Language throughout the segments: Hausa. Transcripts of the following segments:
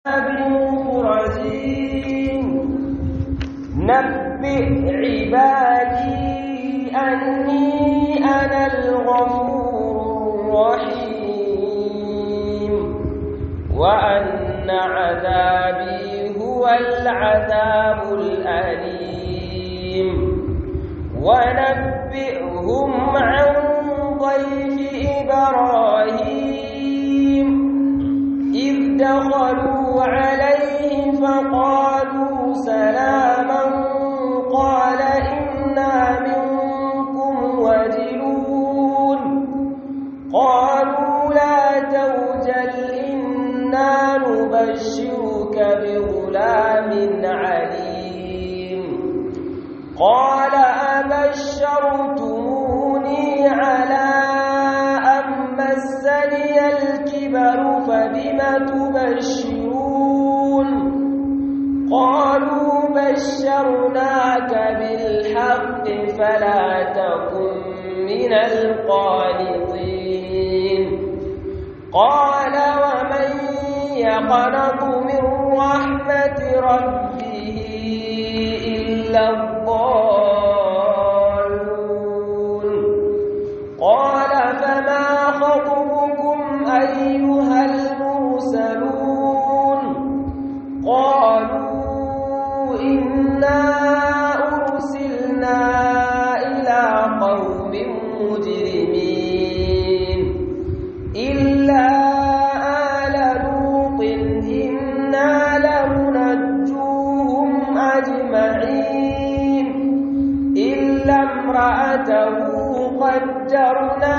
رجيم نبئ عبادي أني أنا الغفور الرحيم وأن عذابي هو العذاب الأليم ونبئهم عن ضيف إبراهيم إذ دخلوا عليه فقالوا سلاما قال إنا منكم وجلون قالوا لا توجل إنا نبشرك بغلام عليم قال أبشرتموني على أن مسني الكبر فبم تبشرون قالوا بشرناك بالحق فلا تكن من القانطين قال ومن يقنط من رحمة ربه إلا الضالون قال فما خطبكم أيها المرسلون قالوا إنا أرسلنا إلى قوم مجرمين إلا آل لوط إنا لمنجوهم أجمعين إلا امرأته قدرنا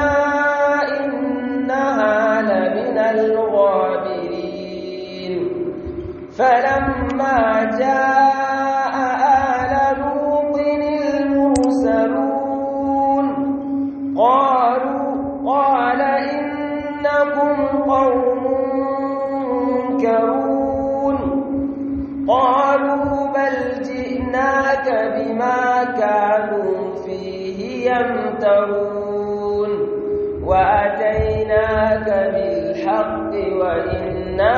إنها لمن الغابرين فلما جاء آل لوط المرسلون قالوا قال إنكم قوم منكرون قالوا بل جئناك بما كانوا فيه يمترون وأتيناك بالحق وإنا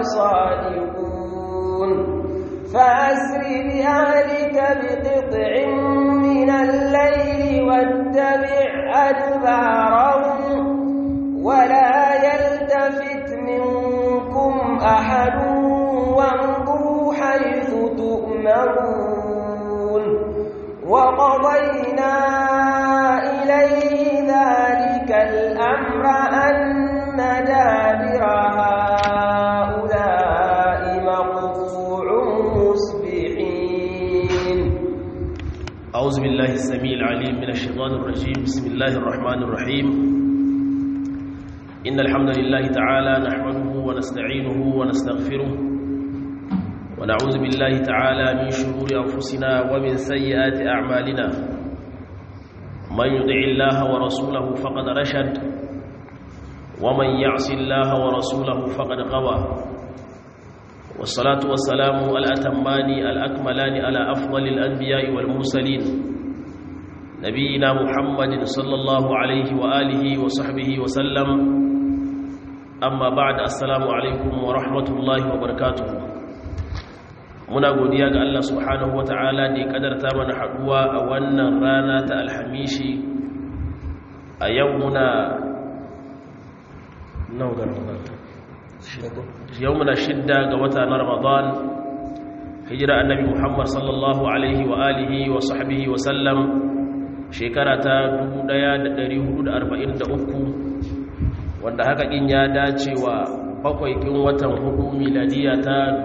لصادقون فأسر بأهلك بقطع من الليل واتبع أدبارهم ولا يلتفت منكم أحد وامضوا حيث تؤمرون وقضينا إليه ذلك الأمر أن دابر هؤلاء مقطوع مصبحين أعوذ بالله السميع العليم من الشيطان الرجيم بسم الله الرحمن الرحيم إن الحمد لله تعالى نحمده ونستعينه ونستغفره ونعوذ بالله تعالى من شرور أنفسنا ومن سيئات أعمالنا من يطع الله ورسوله فقد رشد ومن يعص الله ورسوله فقد غوى والصلاة والسلام الأتمان الأكملان على أفضل الأنبياء والمرسلين نبينا محمد صلى الله عليه وآله وصحبه وسلم أما بعد السلام عليكم ورحمة الله وبركاته muna godiya ga Allah subhanahu wa ta'ala da ya kadarta mana haduwa a wannan rana ta alhamishi a yau muna yau muna shidda ga wata na ramadan hijira annabi muhammad sallallahu alaihi wa alihi wa sahbihi wa sallam shekara ta 1443 wanda haka kin ya dace wa bakwai kin watan hudu miladiya ta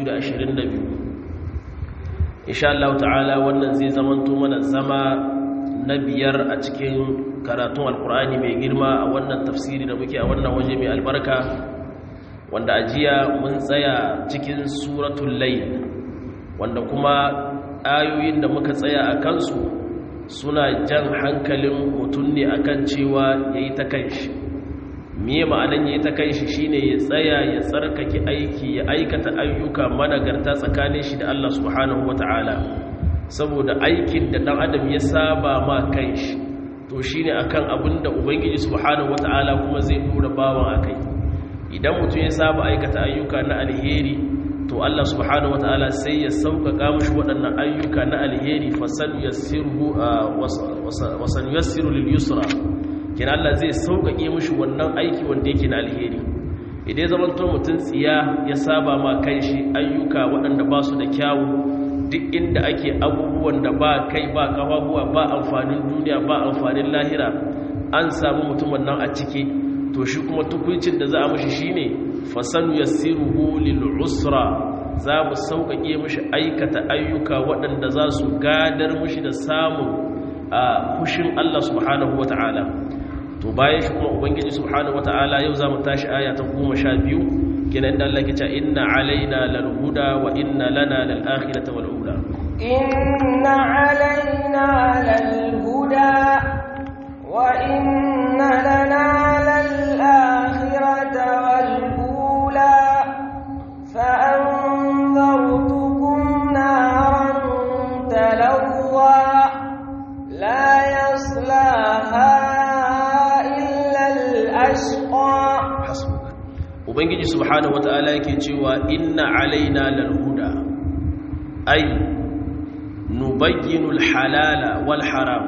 2022 insha Allah ta'ala wannan zai zamanto mana zama na biyar a cikin karatun alkur'ani mai girma a wannan tafsiri da muke a wannan waje mai albarka wanda ajiya mun tsaya cikin suratul layl wanda kuma ayoyin da muka tsaya a kansu suna jan hankalin mutum ne akan cewa yayi ta kanshi miye ma'anan yayi ta kanshi shine ya tsaya ya tsarkake aiki ya aikata ayyuka managarta tsakanin shi da Allah subhanahu wataala saboda aikin da dan adam ya saba ma kanshi to shine akan abinda ubangiji subhanahu wataala kuma zai dora bawan akai idan mutum ya saba aikata ayyuka na alheri to Allah subhanahu wataala sai ya sauƙaƙa mishi waɗannan ayyuka na alheri fasan yassiru wasan yassiru lil yusra kina Allah zai sauƙaƙe mishi wannan aiki wanda yake na alheri idan zaman to mutum tsiya ya saba ma kanshi ayyuka waɗanda ba su da kyawu duk inda ake abubuwan da ba kai ba kafafuwa ba amfanin duniya ba amfanin lahira an samu mutumin nan a ciki to shi kuma tukuncin da za a mashi shine fasanu yassiruhu lil usra za mu sauƙaƙe mashi aikata ayyuka waɗanda za su gadar mashi da samun a fushin Allah subhanahu wata'ala to bayan shi kuma ubangiji subhanahu wata'ala yau za mu tashi aya ta goma sha biyu kenan da Allah ke ce inna alaina lal huda wa inna lana lal akhirata wal ula inna alaina lal huda wa inna lana lal akhirata wal ula fa anzartukum naran talawwa la yaslaha illa al ashqa ubangiji subhanahu wata'ala yake cewa inna alaina lal huda ay nubayyinul halala wal haram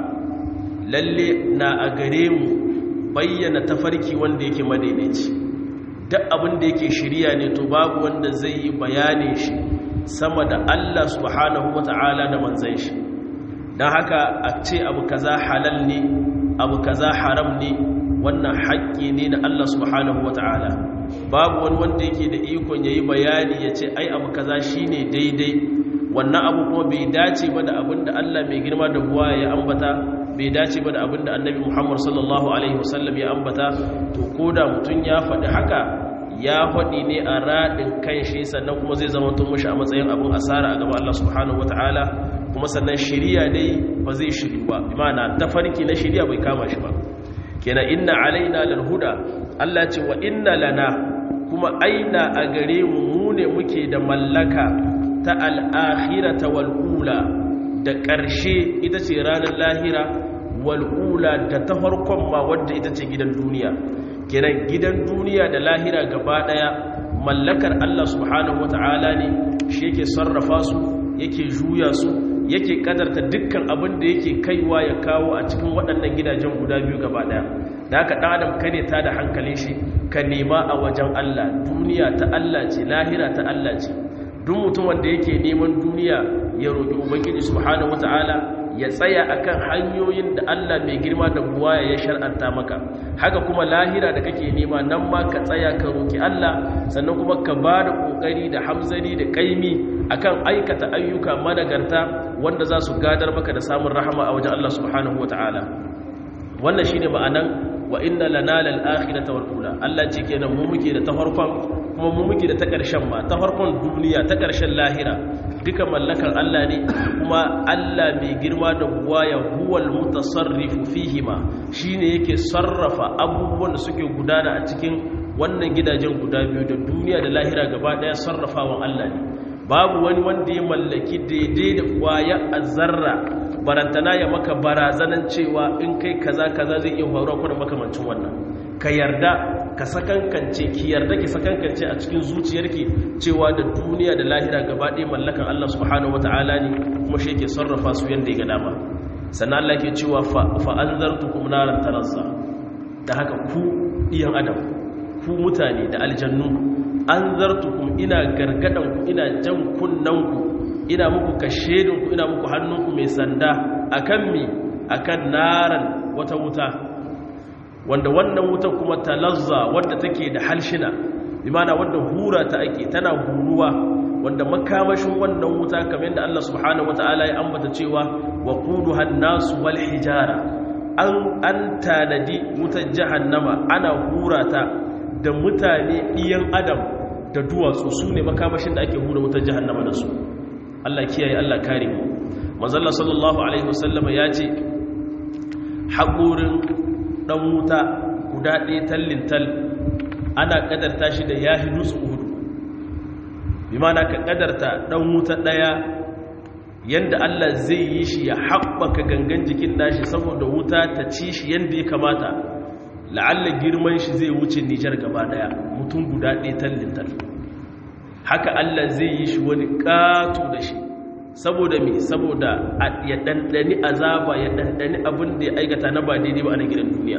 lalle na a gare mu bayyana tafarki wanda yake madaidaici duk abin da yake shirya ne to babu wanda zai yi bayanin shi sama da Allah subhanahu wata'ala da manzon shi dan haka a ce abu kaza halal ne abu kaza haram ne wannan haƙƙi ne na Allah subhanahu wata'ala babu wani wanda yake da ikon yayi bayani ya ce ai abu kaza shine daidai wannan abu kuma bai dace ba da abin da Allah mai girma da buwa ya ambata bai dace ba da abin da annabi Muhammad sallallahu alaihi wasallam ya ambata to koda mutum ya faɗi haka ya faɗi ne a raɗin kan shi sannan kuma zai zama tun mushi a matsayin abin asara a gaban Allah subhanahu wata'ala kuma sannan shiriya dai ba zai shiri ba bi ma'ana tafarki na shiriya bai kama shi ba kenan inna alaina lal huda Allah ce wa inna lana kuma aina a gare mu mu ne muke da mallaka ta al'akhirata wal ula da ƙarshe ita ce ranar lahira wal ula da ta farkon ma wadda ita ce gidan duniya kenan gidan duniya da lahira gaba daya mallakar Allah subhanahu wata'ala ne shi yake sarrafa su yake juya su yake kadarta dukkan abin da yake kaiwa ya kawo a cikin waɗannan gidajen guda biyu gaba ɗaya da haka ɗan adam kane ta da hankalin shi ka nema a wajen Allah duniya ta Allah ce lahira ta Allah ce duk mutum wanda yake neman duniya ya roƙi ubangiji subhanahu wata'ala ya tsaya akan hanyoyin da Allah mai girma da buwaya ya shar'anta maka haka kuma lahira da kake nema nan ma ka tsaya ka roƙi Allah sannan kuma ka ba da ƙoƙari da hamzari da ƙaimi akan aikata ayyuka managarta wanda za su gadar maka da samun rahama a wajen Allah subhanahu wata'ala wannan shine ma'anan wa inna lana lal akhirata wal ula Allah ce kenan mu muke da ta farkon kuma mu muke da ta ƙarshen ma ta farkon duniya ta ƙarshen lahira duka mallakar Allah ne kuma Allah mai girma da buwaya huwal mutasarrifu fihima shine yake sarrafa abubuwan da suke gudana a cikin wannan gidajen guda biyu da duniya da lahira gaba daya sarrafawan Allah ne babu wani wanda ya mallaki daidai da kwaya azzarra barantana ya maka barazanan cewa in kai kaza kaza zai iya faruwa kuma makamancin wannan ka yarda ka sakankance ki yarda ki sakankance a cikin zuciyarki cewa da duniya da lahira gaba ɗaya mallakan Allah subhanahu wataala ne kuma shi yake sarrafa su yanda ya ga dama sannan Allah ke cewa fa anzartukum naran talazza da haka ku iyan adam ku mutane da aljannu anzartukum ina gargadan ku ina jan kunnan ku ina muku kashedin ku ina muku hannunku mai sanda akan mi akan naran wata wuta wanda wannan wuta kuma talazza wadda take da halshina bimana wadda hura ta ake tana huruwa wanda makamashin wannan wuta kamar yadda Allah subhanahu wataala ya ambata cewa wa quduha an-nas wal hijara an an tanadi wutar jahannama ana hura ta da mutane iyan adam da duwatsu su ne makamashin da ake hura wutar jahannama da su Allah kiyaye Allah kare mu manzo Allah sallallahu alaihi wasallama ya ce haƙurin ɗan wuta guda ɗaya tallin tal ana ƙadarta shi da ya dutse uhudu bi mana ka ƙadarta ɗan wuta ɗaya yadda Allah zai yi shi ya haɓaka gangan jikin nashi saboda wuta ta ci shi yadda ya kamata la'alla girman shi zai wuce nijar gaba daya mutum guda ɗaya tallintar haka allah zai yi shi wani ƙato da shi saboda me saboda ya ɗanɗani azaba ya ɗanɗani abin da ya aikata na ba daidai ba a na gidan duniya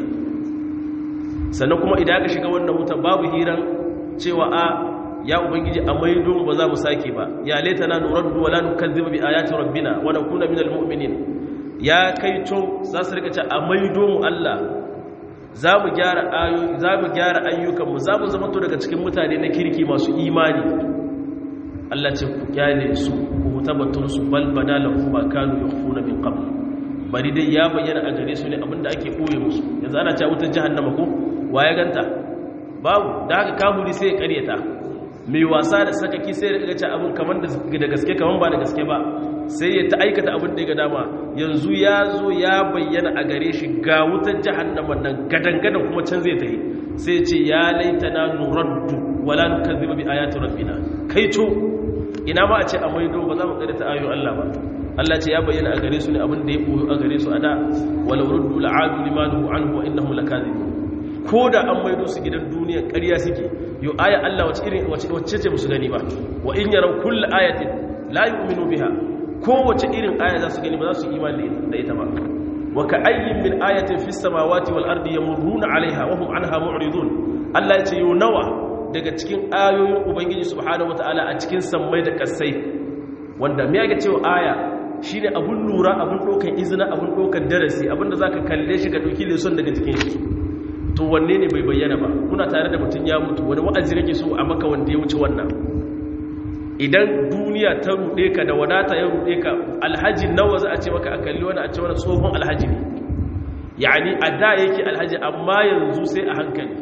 sannan kuma idan aka shiga wannan wuta babu hiran cewa a ya ubangiji a maido ba za mu sake ba ya laita na nuraddu wala nukazziba bi ayati rabbina wa nakuna minal mu'minin ya kai to za su rika ce a maido mu Allah za mu gyara ayoyi za mu gyara ayyukan mu za mu zama to daga cikin mutane na kirki masu imani Allah ce ku kyale su ku tabbatun su bal badalahu ma kanu yakhfuna min qabl bari dai ya bayyana a gare su ne abinda ake koye musu yanzu ana cewa wutar jahannama ko waye ganta babu da haka kafiri sai ya karyata mai wasa da sakaki sai ya ce abin kamar da gaske kamar ba da gaske ba sai ya ta aikata abin da ya ga dama yanzu ya zo ya bayyana a gare shi ga wutar jahannama nan gadan-gadan kuma can zai ta yi sai ce ya laitana nuraddu wala nukazziba bi ayati rabbina kai to ina ma a ce a maido ba za mu kare ta ayoyin Allah ba Allah ce ya bayyana a gare su ne abin da ya koyo a gare su a da walau ruddu la'adu limanu anhu wa innahum lakazibun ko da an maido su gidan duniya ƙarya suke yo aya Allah wace irin wacce ce musu gani ba wa in yaraw kullu ayatin la yu'minu biha ko wace irin aya za su gani ba za su imani da ita ba wa ka ayyin min ayatin fis samawati wal ardi yamurruna alaiha wa hum anha mu'ridun Allah ya ce yo nawa daga cikin ayoyin ubangiji subhanahu wataala a cikin sammai da kasai wanda me yake cewa aya shine abun lura abun dokan izina abun dokan darasi abinda zaka kalle shi ga doki leson daga cikin shi to wanne ne bai bayyana ba kuna tare da mutum ya mutu wani wa'azi kake so a maka wanda ya wuce wannan idan duniya ta rude ka da wadata ya rude ka alhaji nawa za a ce maka a kalli wani a ce wani tsohon alhaji ne yani a da yake alhaji amma yanzu sai a hankali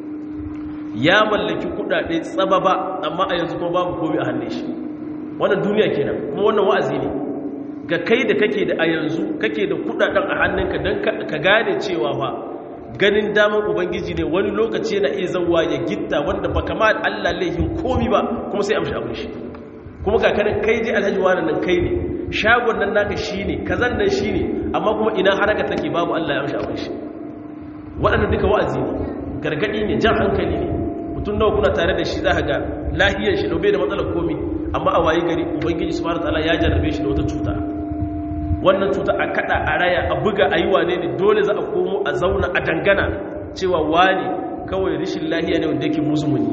ya mallaki kudade tsababa amma a yanzu kuma babu komai a hannun shi wannan duniya kenan kuma wannan wa'azi ne ga kai da kake da a yanzu kake da kudaden a hannunka don ka gane cewa fa ganin damar ubangiji ne wani lokaci yana iya zauwa ya gitta wanda ba kama Allah laihin komi ba kuma sai amshi abin shi kuma kakanin kai je alhaji wani nan kai ne shagon nan naka shi ne kazan nan shi ne amma kuma ina haraka take babu Allah ya amshi abin shi waɗannan duka wa'azi ne gargaɗi ne jan hankali ne mutum nawa kuna tare da shi za ka ga lahiyar shi ɗaube da matsalar komi amma a wayi gari ubangiji subhanahu wataala ya jarrabe shi da wata cuta wannan cuta a kada a raya a buga a yi wane ne dole za a komo a zauna a dangana cewa wani kawai rishin lahiya ne wanda yake muzumuni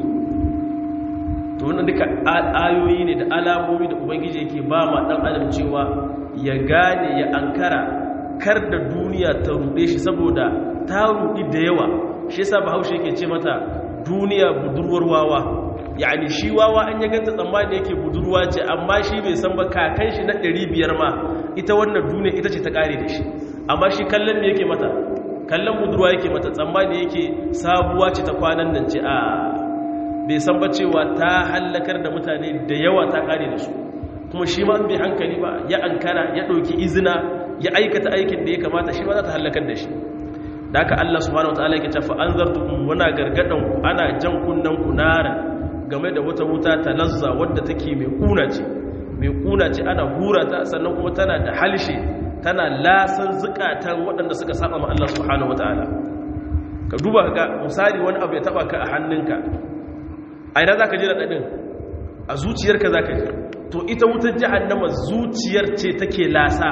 to wannan duka ayoyi ne da alamomi da ubangiji yake ba ma dan adam cewa ya gane ya ankara kar da duniya ta rude shi saboda ta rudi da yawa shi yasa bahaushe yake ce mata duniya budurwar wawa yani shi wawa an ya ganta tsammani yake budurwa ce amma shi bai san ba kakan shi na 500 ma ita wannan duniya ita ce ta kare da shi amma shi kallon me yake mata kallon budurwa yake mata tsammani yake sabuwa ce ta kwanan nan ce a bai san ba cewa ta hallakar da mutane da yawa ta kare da su kuma shi ma bai hankali ba ya ankara ya ɗauki izina ya aikata aikin da ya kamata shi ma za ta hallakar da shi da haka Allah subhanahu wataala yake cewa anzartukum wana gargadan ku ana jan kunnan ku nara game da wata wuta ta lazza wadda take mai kuna ce mai kuna ce ana hura ta sannan kuma tana da halshe tana lasan zukatan waɗanda suka saba ma Allah subhanahu wataala ka duba ka misali wani abu ya taba ka a hannunka a ina zaka ji radadin a zuciyarka zaka ji to ita wutar jahannama zuciyar ce take lasa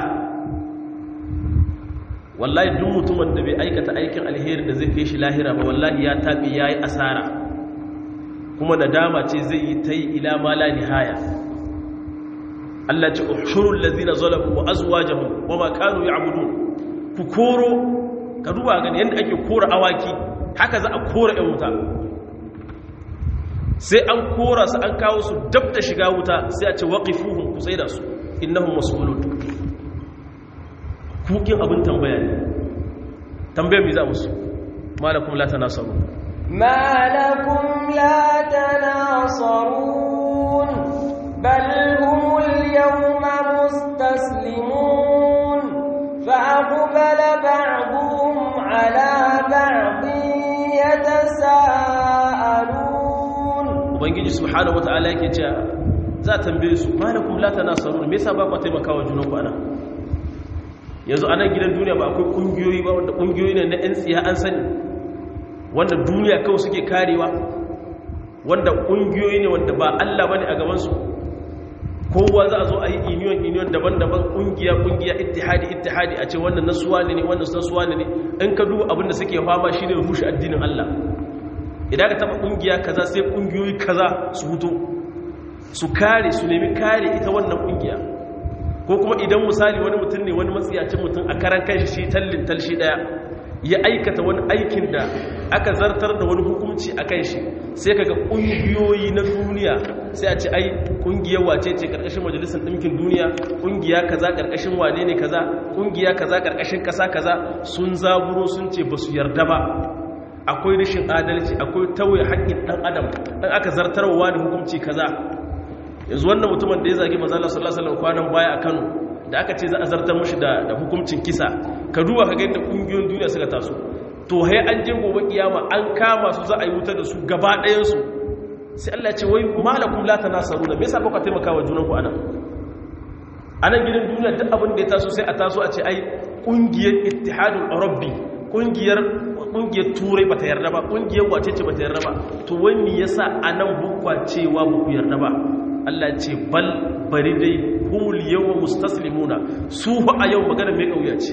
wallahi duk mutumin da bai aikata aikin alheri da zai kai shi lahira ba wallahi ya tabi yayi asara kuma nadama ce zai yi ta yi ila ma la nihaya Allah ce ushurul ladina zalamu wa azwajuhum wa ma kanu ya'budun ku koro ka duba gani yanda ake kora awaki haka za a kora ɗan wuta sai an kora su an kawo su dab da shiga wuta sai a ce waqifuhum ku tsaida su innahum mas'ulun kukin abin tambaya ne tambayar mi za musu malakum la tanasaru malakum la tanasarun bal humul yawma mustaslimun fa aqbala ba'dhum ala ba'dhin yatasaalun ubangiji subhanahu wataala yake cewa za a tambaye su malakum la tanasarun me yasa ba ku taimakawa junanku ana yanzu a nan gidan duniya ba akwai kungiyoyi ba wanda kungiyoyi ne na 'yan tsiya an sani wanda duniya kawai suke karewa wanda ƙungiyoyi ne wanda ba Allah bane a gabansu kowa za a zo a yi union union daban-daban ƙungiya ƙungiya ittihadi ittihadi a ce wannan nasuwa ne wannan nasuwa ne in ka duba abinda suke fama shine rushe addinin Allah idan ka taba ƙungiya kaza sai ƙungiyoyi kaza su huto su kare su nemi kare ita wannan ƙungiya ko kuma idan misali wani mutum ne wani matsiyacin mutum a karan kanshi shi tallin talshi daya ya aikata wani aikin da aka zartar da wani hukunci a kan shi sai kaga ƙungiyoyi na duniya sai a ce ai ƙungiyar wace ce ƙarƙashin majalisar ɗinkin duniya ƙungiya kaza ƙarƙashin wane ne kaza ƙungiya kaza ƙarƙashin ƙasa kaza sun zaburo sun ce ba su yarda ba akwai rashin adalci akwai tauye haƙƙin ɗan adam ɗan aka zartarwa da hukunci kaza yanzu wannan mutumin da ya zagi manzala sallallahu alaihi kwanan baya a Kano da aka ce za a zartar mushi da hukuncin kisa ka duba ka ga yadda ƙungiyoyin duniya suka taso to hai an je gobe kiyama an kama su za a yi wuta da su gaba ɗayan su sai Allah ce wai malakum la tanasaruna me yasa baka taimaka wa junanku anan anan gidan duniya duk abin da ya taso sai a taso a ce ai ƙungiyar ittihadul rabbi ƙungiyar ƙungiyar turai bata yarda ba ƙungiyar wace ce bata yarda ba to wai me yasa anan bukwa cewa buku yarda ba Allah ce bal bari dai humul yawma mustaslimuna su fa a yau magana mai kauya ce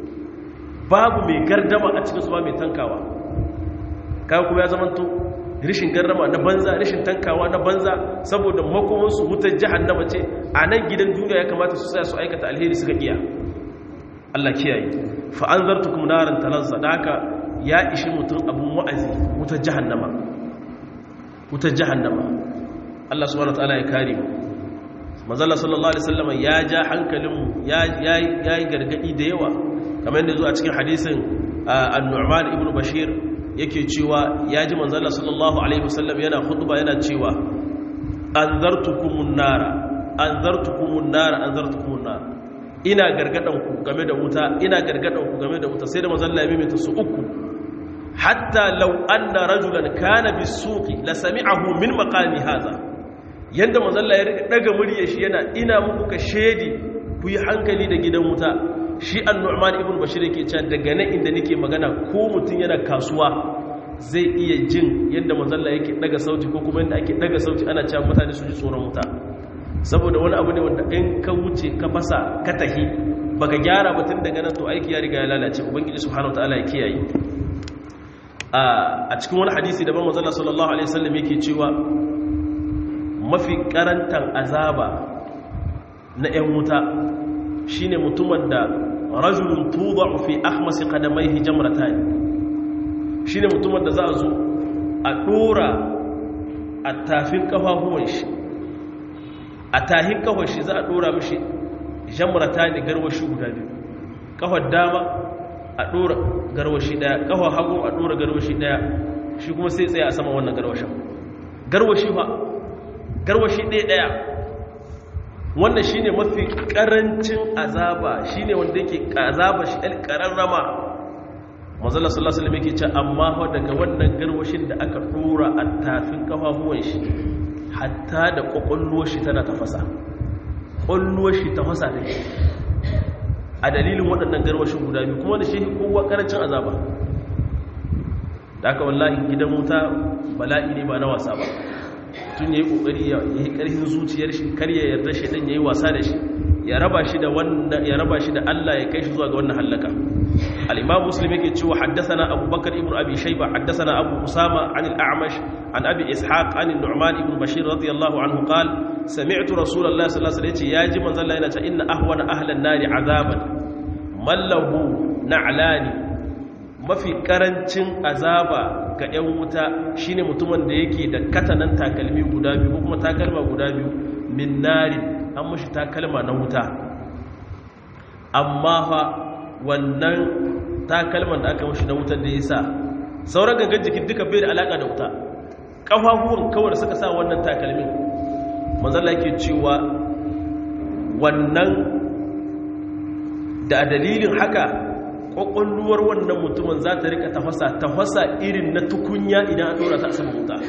babu mai gardama a cikin su ba mai tankawa kaga kuma ya zamanto rishin gardama na banza rishin tankawa na banza saboda makoman su wutar jahannama ce a nan gidan duniya ya kamata su tsaya su aikata alheri suka iya Allah kiyaye fa anzartukum naran talazza da haka ya ishi mutum abun wa'azi wutar jahannama wutar jahannama Allah subhanahu wataala ya kare mu manzala sallallahu alaihi wasallam ya ja hankalin mu ya yi gargadi da yawa kamar yadda zo a cikin hadisin an-Nu'man ibn Bashir yake cewa ya ji manzala sallallahu alaihi wasallam yana khutba yana cewa anzartukumun nara anzartukumun nara anzartukumun nara ina gargadan ku game da wuta ina gargadan ku game da wuta sai da manzala ya mimita su uku hatta law anna rajulan kana bis-suqi la sami'ahu min maqami hadha yadda mazalla ya rika daga murya shi yana ina muku ka shedi ku yi hankali da gidan wuta shi annu'man ibn bashir yake cewa daga nan inda nake magana ko mutum yana kasuwa zai iya jin yadda mazalla yake daga sauti ko kuma yadda ake daga sauti ana cewa mutane su ji tsoron wuta saboda wani abu ne wanda in ka wuce ka fasa ka tahi baka gyara batun daga nan to aiki ya riga ya lalace ubangiji subhanahu wataala ya kiyaye a cikin wani hadisi daban mazalla sallallahu alaihi wasallam yake cewa mafi karantar azaba na 'yan wuta shine mutumin da rajulun tudau fi akhmasi qadamaihi jamratan shine mutumin da za a zo a dora a tafin kafafuwan shi a tahin kafar shi za a dora mishi jamratan garwashi guda biyu kafar dama a dora garwashi daya kafar hagu a dora garwashi daya shi kuma sai tsaye a sama wannan garwashin garwashi fa garwashi ɗaya ɗaya wannan shi ne mafi ƙarancin azaba shi ne wanda yake azaba shi ɗan ƙararrama mazala sallallahu alaihi yake ce amma hau daga wannan garwashin da aka ɗora a tafin ƙafafuwan shi hatta da ƙwaƙwalluwar shi tana tafasa ƙwalluwar shi tafasa da shi a dalilin waɗannan garwashin guda biyu kuma da shi kowa ƙarancin azaba da aka wallahi gidan wuta bala'i ne ba na wasa ba tun ya yi ƙoƙari ya yi ƙarfin zuciyar shi kar ya yarda shi ɗan ya yi wasa da shi ya raba shi da ya raba shi da Allah ya kai shi zuwa ga wannan hallaka al-imam muslim yake cewa haddathana abubakar ibn abi shayba haddathana abu usama an al-a'mash an abi ishaq an nu'man ibn bashir radiyallahu anhu qala sami'tu rasulullahi sallallahu alaihi wasallam yaji manzon Allah yana cewa inna ahwana ahlan nari azaban mallahu na'lani mafi karancin azaba ga 'yan wuta shine mutumin da yake da katanan takalmi guda biyu ko kuma takalma guda biyu min nari an mashi takalma na wuta amma fa wannan takalman da aka mashi na wutar da ya sa sauran gangan jikin duka bai da alaka da wuta ƙafafuwan kawai da suka sa wannan takalmin manzala yake cewa wannan da dalilin haka ƙwaƙwalluwar wannan mutumin za ta rika tafasa tafasa irin na tukunya idan an ɗora ta a sama wuta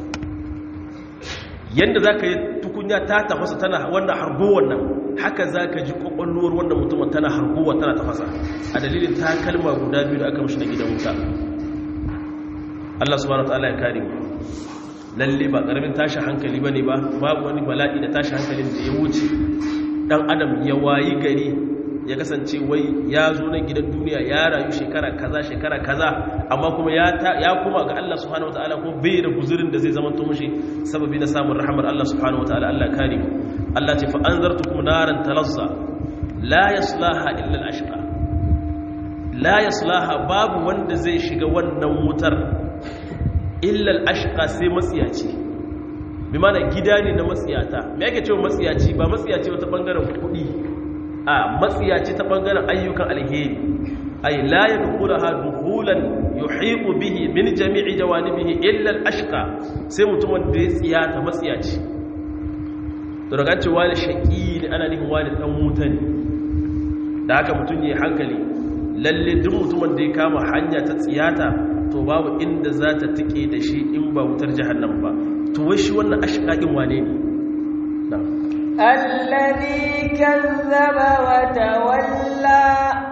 yadda za ka yi tukunya ta tafasa tana wannan hargowar nan haka za ka ji ƙwaƙwalluwar wannan mutumin tana hargowa tana tafasa a dalilin ta kalma guda biyu da aka mashi na gidan wuta Allah subhanahu wataala ya kare mu lalle ba karamin tashi hankali bane ba babu wani bala'i da tashi hankalin da ya wuce dan adam ya wayi gari ya kasance wai ya zo nan gidan duniya ya rayu shekara kaza shekara kaza amma kuma ya ya kuma ga Allah subhanahu wataala ko bai da guzurin da zai zama to mushi sababi na samun rahmar Allah subhanahu wataala Allah kare mu Allah ce fa anzartukum naran talazza la yaslaha illa al-ashqa la yaslaha babu wanda zai shiga wannan wutar illa al-ashqa sai matsiyaci bi mana gida ne na matsiyata me yake cewa matsiyaci ba matsiyaci wata bangaren kuɗi a matsiyaci ta bangaren ayyukan alheri ay la yadkhulaha dukhulan yuhiqu bihi min jami'i jawanibihi illa al-ashqa sai mutumin da ya tsiyata matsiyaci to daga ce wani shaqi ne ana nufin wani dan wuta ne da haka mutum yayi hankali lalle duk mutumin da ya kama hanya ta tsiyata to babu inda za ta tike da shi in ba wutar jahannam ba to wai shi wannan ashqaqin wane ne na'am الذي كذب وتولى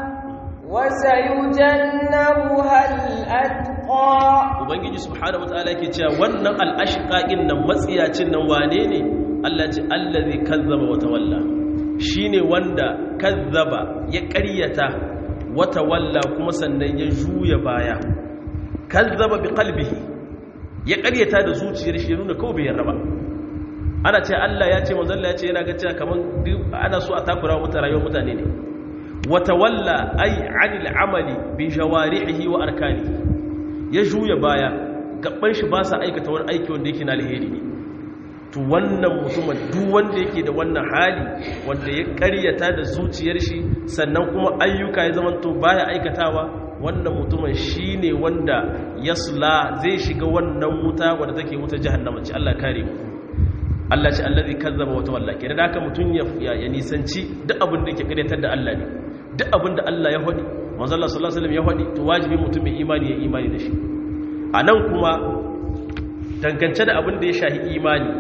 وسيجنبها الأتقى ubangiji subhanahu wataala yake cewa wannan al-ashqaqin nan matsiyacin nan wane ne Allah ce allazi kazzaba wa tawalla shine wanda kazzaba ya ƙaryata wa tawalla kuma sannan ya juya baya kazzaba bi qalbihi ya ƙaryata da zuciyar shi nuna kawai bai yarda ba ana ce Allah ya ce manzo Allah ya ce yana ga cewa kaman ana so a takura mutane rayuwar mutane ne wata walla ai anil amali bi jawarihi wa arkani ya juya baya gaban shi ba sa aikata wani aiki wanda yake na alheri ne to wannan mutumin duk wanda yake da wannan hali wanda ya karyata da zuciyar shi sannan kuma ayyuka ya zama to baya aikatawa wannan mutumin shine wanda yasla zai shiga wannan wuta wanda take wuta jahannama ce Allah kare mu Allah ce allazi kazzaba wa tawalla kenan da haka mutun ya ya nisanci duk abin da yake karyatar da Allah ne duk abin da Allah ya hodi manzo Allah sallallahu alaihi wasallam ya hodi to wajibi mutum mai imani ya imani da shi anan kuma dangance da abin da ya shahi imani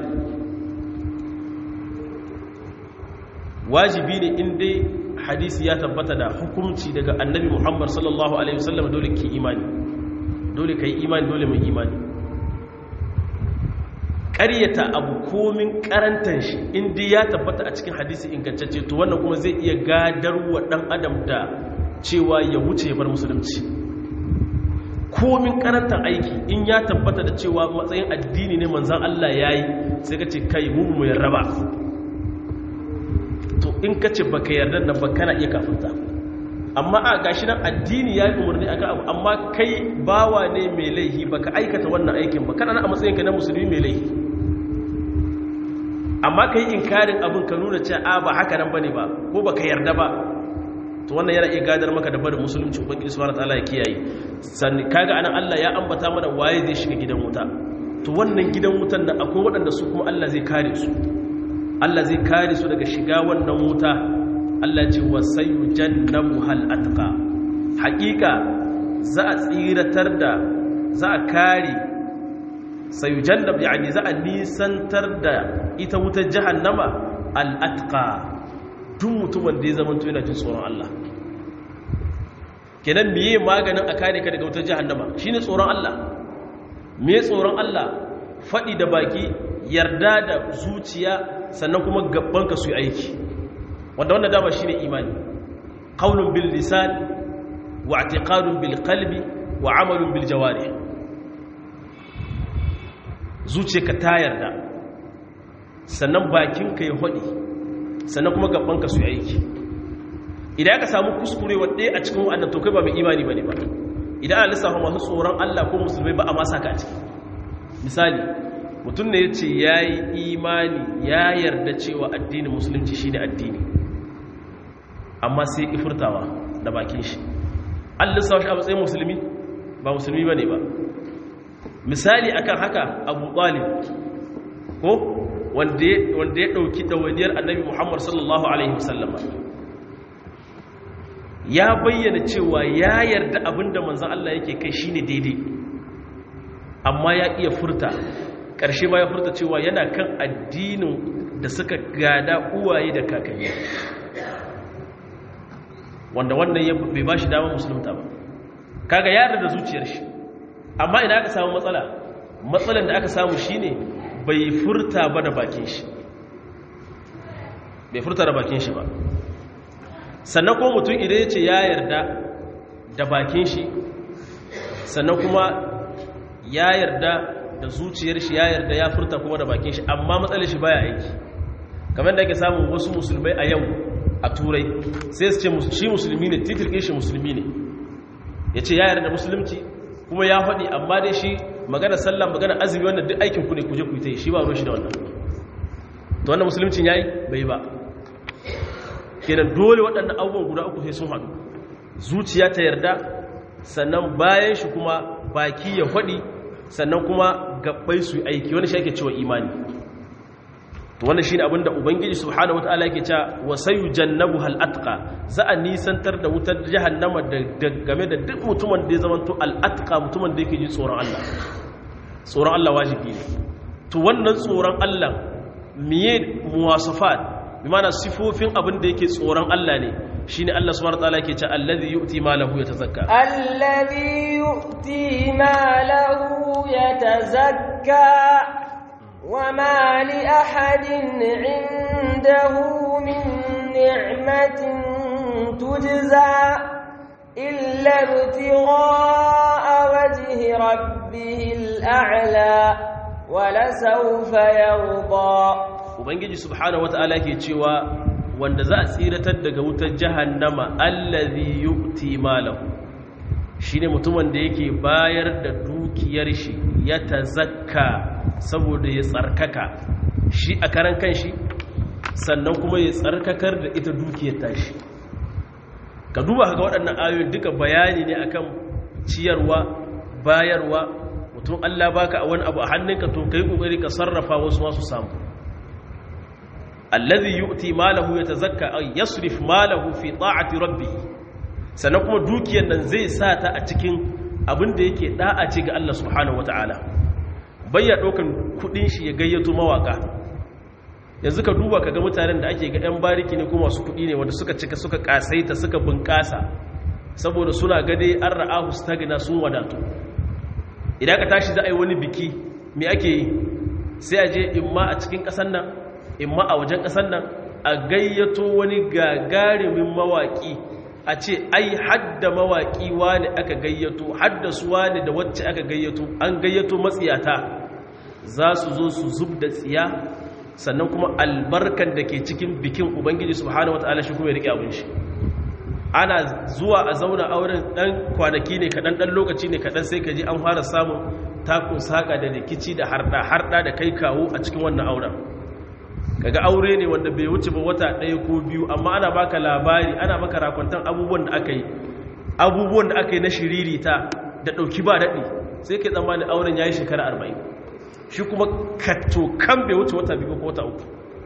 wajibi ne in dai hadisi ya tabbata da hukunci daga annabi Muhammad sallallahu alaihi wasallam dole ki imani dole kai imani dole mai imani ƙaryata abu komin karantar shi inda ya tabbata a cikin hadisi ingantacce to wannan kuma zai iya gadarwa ɗan adam da cewa ya wuce ya bar musulunci komin karantar aiki in ya tabbata da cewa matsayin addini ne manzan Allah ya yi sai ka ce kai mu mu yarda ba to in ka ce baka yarda nan ba kana iya kafinta amma a gashi nan addini ya yi umarni akan abu amma kai bawa ne mai laihi baka aikata wannan aikin ba kana a matsayinka na musulmi mai laihi amma ka yi inkarin abin ka nuna ce a ba haka nan ba ne ba ko ba ka yarda ba to wannan yana iya gadar maka da barin musulunci ubangiji subhanahu wataala ya kiyaye sannan kaga anan Allah ya ambata mana waye zai shiga gidan wuta to wannan gidan wutan nan akwai waɗanda su kuma Allah zai kare su Allah zai kare su daga shiga wannan wuta Allah ce wa sayujannabu hal atqa haƙiƙa za a tsiratar da za a kare sayujannab yani za a nisantar da ita wutar jahannama al'atqa duk mutumin da ya zama to yana jin tsoron Allah kenan miye maganin a kare ka daga wutar jahannama shine tsoron Allah miye tsoron Allah faɗi da baki yarda da zuciya sannan kuma ka su yi aiki wanda wannan dama shine imani qaulun bil lisan wa i'tiqadun bil qalbi wa amalun bil jawarih zuciyarka ta yarda sannan bakinka ya hodi sannan kuma gabanka su aiki idan aka samu kuskure wadda a cikin wa'annan to kai ba mai imani bane ba idan ana lissafa masu tsoron Allah ko musulmai ba a masa ka a ciki misali mutum ne ya ce ya yi imani ya yarda cewa addinin musulunci shine addini amma sai ifurtawa da bakin shi an lissafa shi a matsayin musulmi ba musulmi bane ba misali akan haka abu talib ko wanda ya ɗauki ɗawainiyar annabi muhammad sallallahu alaihi wasallama ya bayyana cewa ya yarda abinda manzan Allah yake kai shine daidai amma ya iya furta ƙarshe ba ya furta cewa yana kan addinin da suka gada uwaye da kakanni wanda wannan bai ba shi damar musulunta ba kaga yarda da zuciyar shi amma idan aka samu matsala matsalan da aka samu shine bai furta ba da bakin shi bai furta da bakin shi ba sannan kuma mutum idan ya ce ya yarda da bakin shi sannan kuma ya yarda da zuciyar shi ya yarda ya furta kuma da bakin shi amma matsalar shi baya aiki kamar da ake samun wasu musulmai a yau a turai sai su ce shi musulmi ne titirkin shi musulmi ne ya ce ya yarda da musulunci kuma ya faɗi amma dai shi magana sallah magana azumi wannan duk aikin ku ne kuje ku yi shi ba ruwan shi da wannan to wannan musulmcin yayi bai ba kenan dole waɗannan abubuwan guda uku sai sun haɗu zuciya ta yarda sannan bayan shi kuma baki ya faɗi sannan kuma gabbai su aiki wani shi ake cewa imani to wannan shine abin da ubangiji subhanahu wataala yake cewa wasayu jannabu hal atqa za a nisantar da wutar jahannama da game da duk mutumin da ya zama to al atqa mutumin da yake ji tsoron Allah tsoron Allah wajibi ne to wannan tsoron Allah miye muwasafat bi mana sifofin abin da yake tsoron Allah ne shine Allah subhanahu wataala yake cewa allazi yu'ti malahu yatazakka الذي يؤتي ماله يتزكى وما لأحد عنده من نعمة تجزى إلا ابتغاء وجه ربه الأعلى ولسوف يرضى ubangiji subhanahu wataala ke cewa wanda za a tsiratar daga wutar jahannama allazi yu'ti malahu shine mutumin da yake bayar da dukiyar shi ya tazakka saboda ya tsarkaka shi a karan kanshi sannan kuma ya tsarkakar da ita dukiyar tashi ka duba ga waɗannan ayoyin duka bayani ne akan ciyarwa bayarwa mutum Allah baka a wani abu a hannunka to kai kokari ka sarrafa wasu masu samu alladhi yu'ti malahu yatazakka ay yasrif malahu fi ta'ati rabbih sannan kuma dukiyar nan zai sa ta a cikin abin da yake da'a ce ga Allah subhanahu wata'ala bayya ɗaukan kudin shi ya gayyato mawaka yanzu ka duba ka ga mutanen da ake ga 'yan bariki ne kuma masu kudi ne wanda suka cika suka kasaita suka bunƙasa saboda suna gade an ra'ahu stagna sun wadatu idan ka tashi za a yi wani biki me ake yi sai a je imma a cikin ƙasar nan imma a wajen ƙasar nan a gayyato wani gagarumin mawaƙi a ce ai hadda mawaƙi wani aka gayyato hadda su wani da wacce aka gayyato an gayyato matsiyata za su zo su zub da tsiya sannan kuma albarkan da ke cikin bikin ubangiji subhanahu wataala shi kuma ya rike abin shi ana zuwa a zauna auren dan kwanaki ne kaɗan ɗan lokaci ne kaɗan sai ka ji an fara samun takun saƙa da rikici da harɗa harɗa da kai kawo a cikin wannan auren kaga aure ne wanda bai wuce ba wata ɗaya ko biyu amma ana baka labari ana maka rakwantan abubuwan da aka yi abubuwan da aka yi na shiririta da ɗauki ba daɗi sai kai tsammanin auren ya yi shekara arba'in shi kuma kato kan bai wuce wata biyu ko wata uku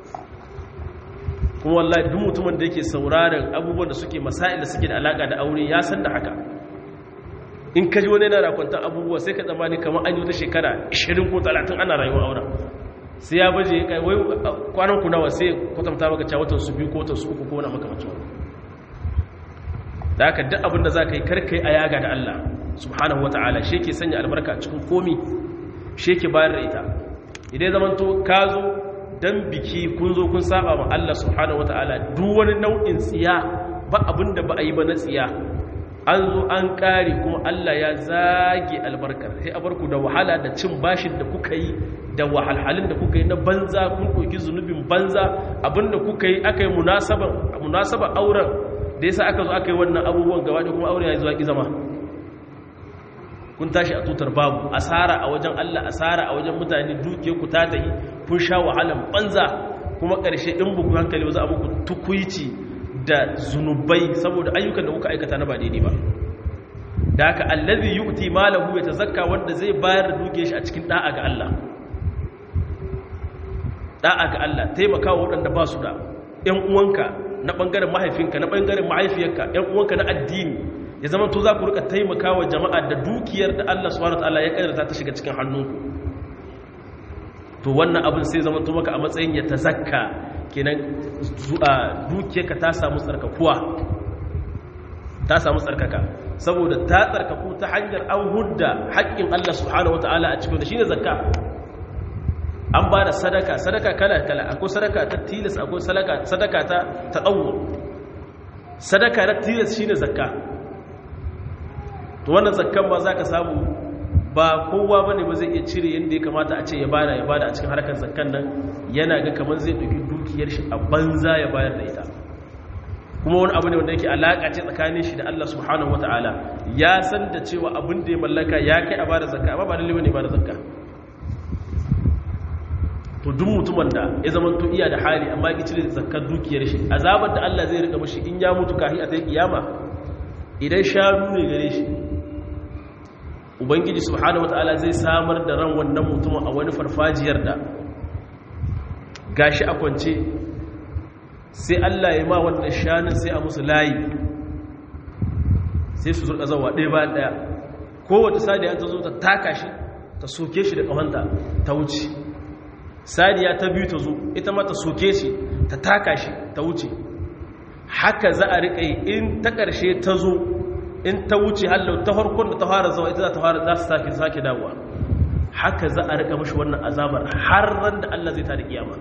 kuma wallahi duk mutumin da yake sauraron abubuwan da suke masail da suke da alaka da aure ya san da haka in ka ji wani yana rakwantan abubuwa sai ka tsammani kamar an yi wata shekara 20 ko 30 ana rayuwa auren sai ya baje kai wai kwanan ku nawa sai kwatanta maka cewa watan su biyu ko watan su uku ko wani makamacin wani da haka duk abin da za ka yi karkai a yaga da Allah subhanahu wa ta'ala shi ke sanya albarka cikin komi shi ke bayar da ita idan zaman to ka zo dan biki kun zo kun saba ma Allah subhanahu wa ta'ala duk wani nau'in tsiya ba abin da ba a yi ba na tsiya an zo an kare kuma Allah ya zage albarkar sai a barku da wahala da cin bashin da kuka yi da wahalhalin da kuka yi na banza kun ɗauki zunubin banza abinda kuka yi aka yi munasaba auren da yasa aka zo aka yi wannan abubuwan gaba da kuma auren ya zuwa ƙi zama kun tashi a tutar babu asara a wajen Allah asara a wajen mutane duke ku ta tahi kun sha wahalan banza kuma ƙarshe in buku hankali za a muku tukuici da zunubai saboda ayyukan da kuka aikata na ba daidai ba da haka allazi yu'ti malahu yatazakka wanda zai bayar da duke shi a cikin da'a ga Allah da'a ga Allah taimakawa waɗanda ba su da ‘yan uwanka na ɓangaren mahaifinka na ɓangaren mahaifiyarka ‘yan uwanka na addini ya zama to za ku rika taimakawa jama'a da dukiyar da Allah subhanahu ta'ala ya ƙadarta ta shiga cikin hannunku to wannan abin sai zama to maka a matsayin ya ta zakka kenan dukiyarka ta samu tsarkakuwa ta samu tsarkaka saboda ta tsarkaku ta hanyar an hudda haƙƙin Allah subhanahu wataala a cikin da shine zakka an ba da sadaka sadaka kala kala akwai sadaka ta tilas akwai sadaka ta tadawu sadaka na tilas shine zakka to wannan zakkan ma zaka samu ba kowa bane ba zai iya cire yanda ya kamata a ce ya bada ya bada a cikin harkar zakkan nan yana ga kamar zai dauki dukiyar shi a banza ya bayar da ita kuma wani abu ne wanda yake alaka ce tsakanin shi da Allah subhanahu wataala ya san da cewa abin da ya mallaka ya kai a bada zakka amma ba lalle bane bada zakka to duk mutumin da ya zama to iya da hali amma ya cire zakkar dukiyar shi azabar da Allah zai rika mishi in ya mutu kahi a ta kiyama idan shanu ne gare shi ubangiji subhanahu wataala zai samar da ran wannan mutumin a wani farfajiyar da gashi a kwance sai Allah ya ma wannan shanun sai a musu layi sai su zurka zawa ɗaya bayan ɗaya kowace sadiya ta zo ta taka shi ta soke shi da ƙawanta ta wuce sadiya ta biyu ta zo ita ma ta soke shi ta taka shi ta wuce haka za a riƙa yi in ta ƙarshe ta zo in ta wuce hallau ta harkon da ta fara zawa ita za ta fara za su sake sake dawowa haka za a riƙa mashi wannan azabar har ran da Allah zai ta da kiyama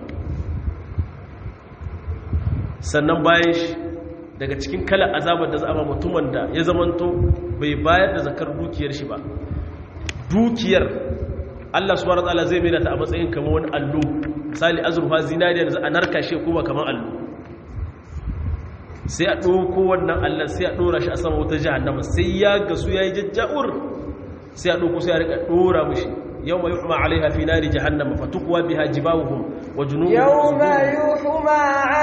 sannan bayan shi daga cikin kalan azabar da za a ba mutumin da ya zamanto bai bayar da zakar dukiyar shi ba dukiyar Allah subhanahu wataala zai mai ta a matsayin kamar wani allo misali azurfa zinariya da za a narka shi kuma kamar allo sai a ɗauko wannan allon sai a ɗora shi a sama wata jahannama sai ya gasu ya yi jajja'ur sai a ɗauko sai a rika ɗora mushi yau mai yuhma alaiha fi nari jahannama fatukuwa biha jibawuhum wa junubuhum yau mai yuhma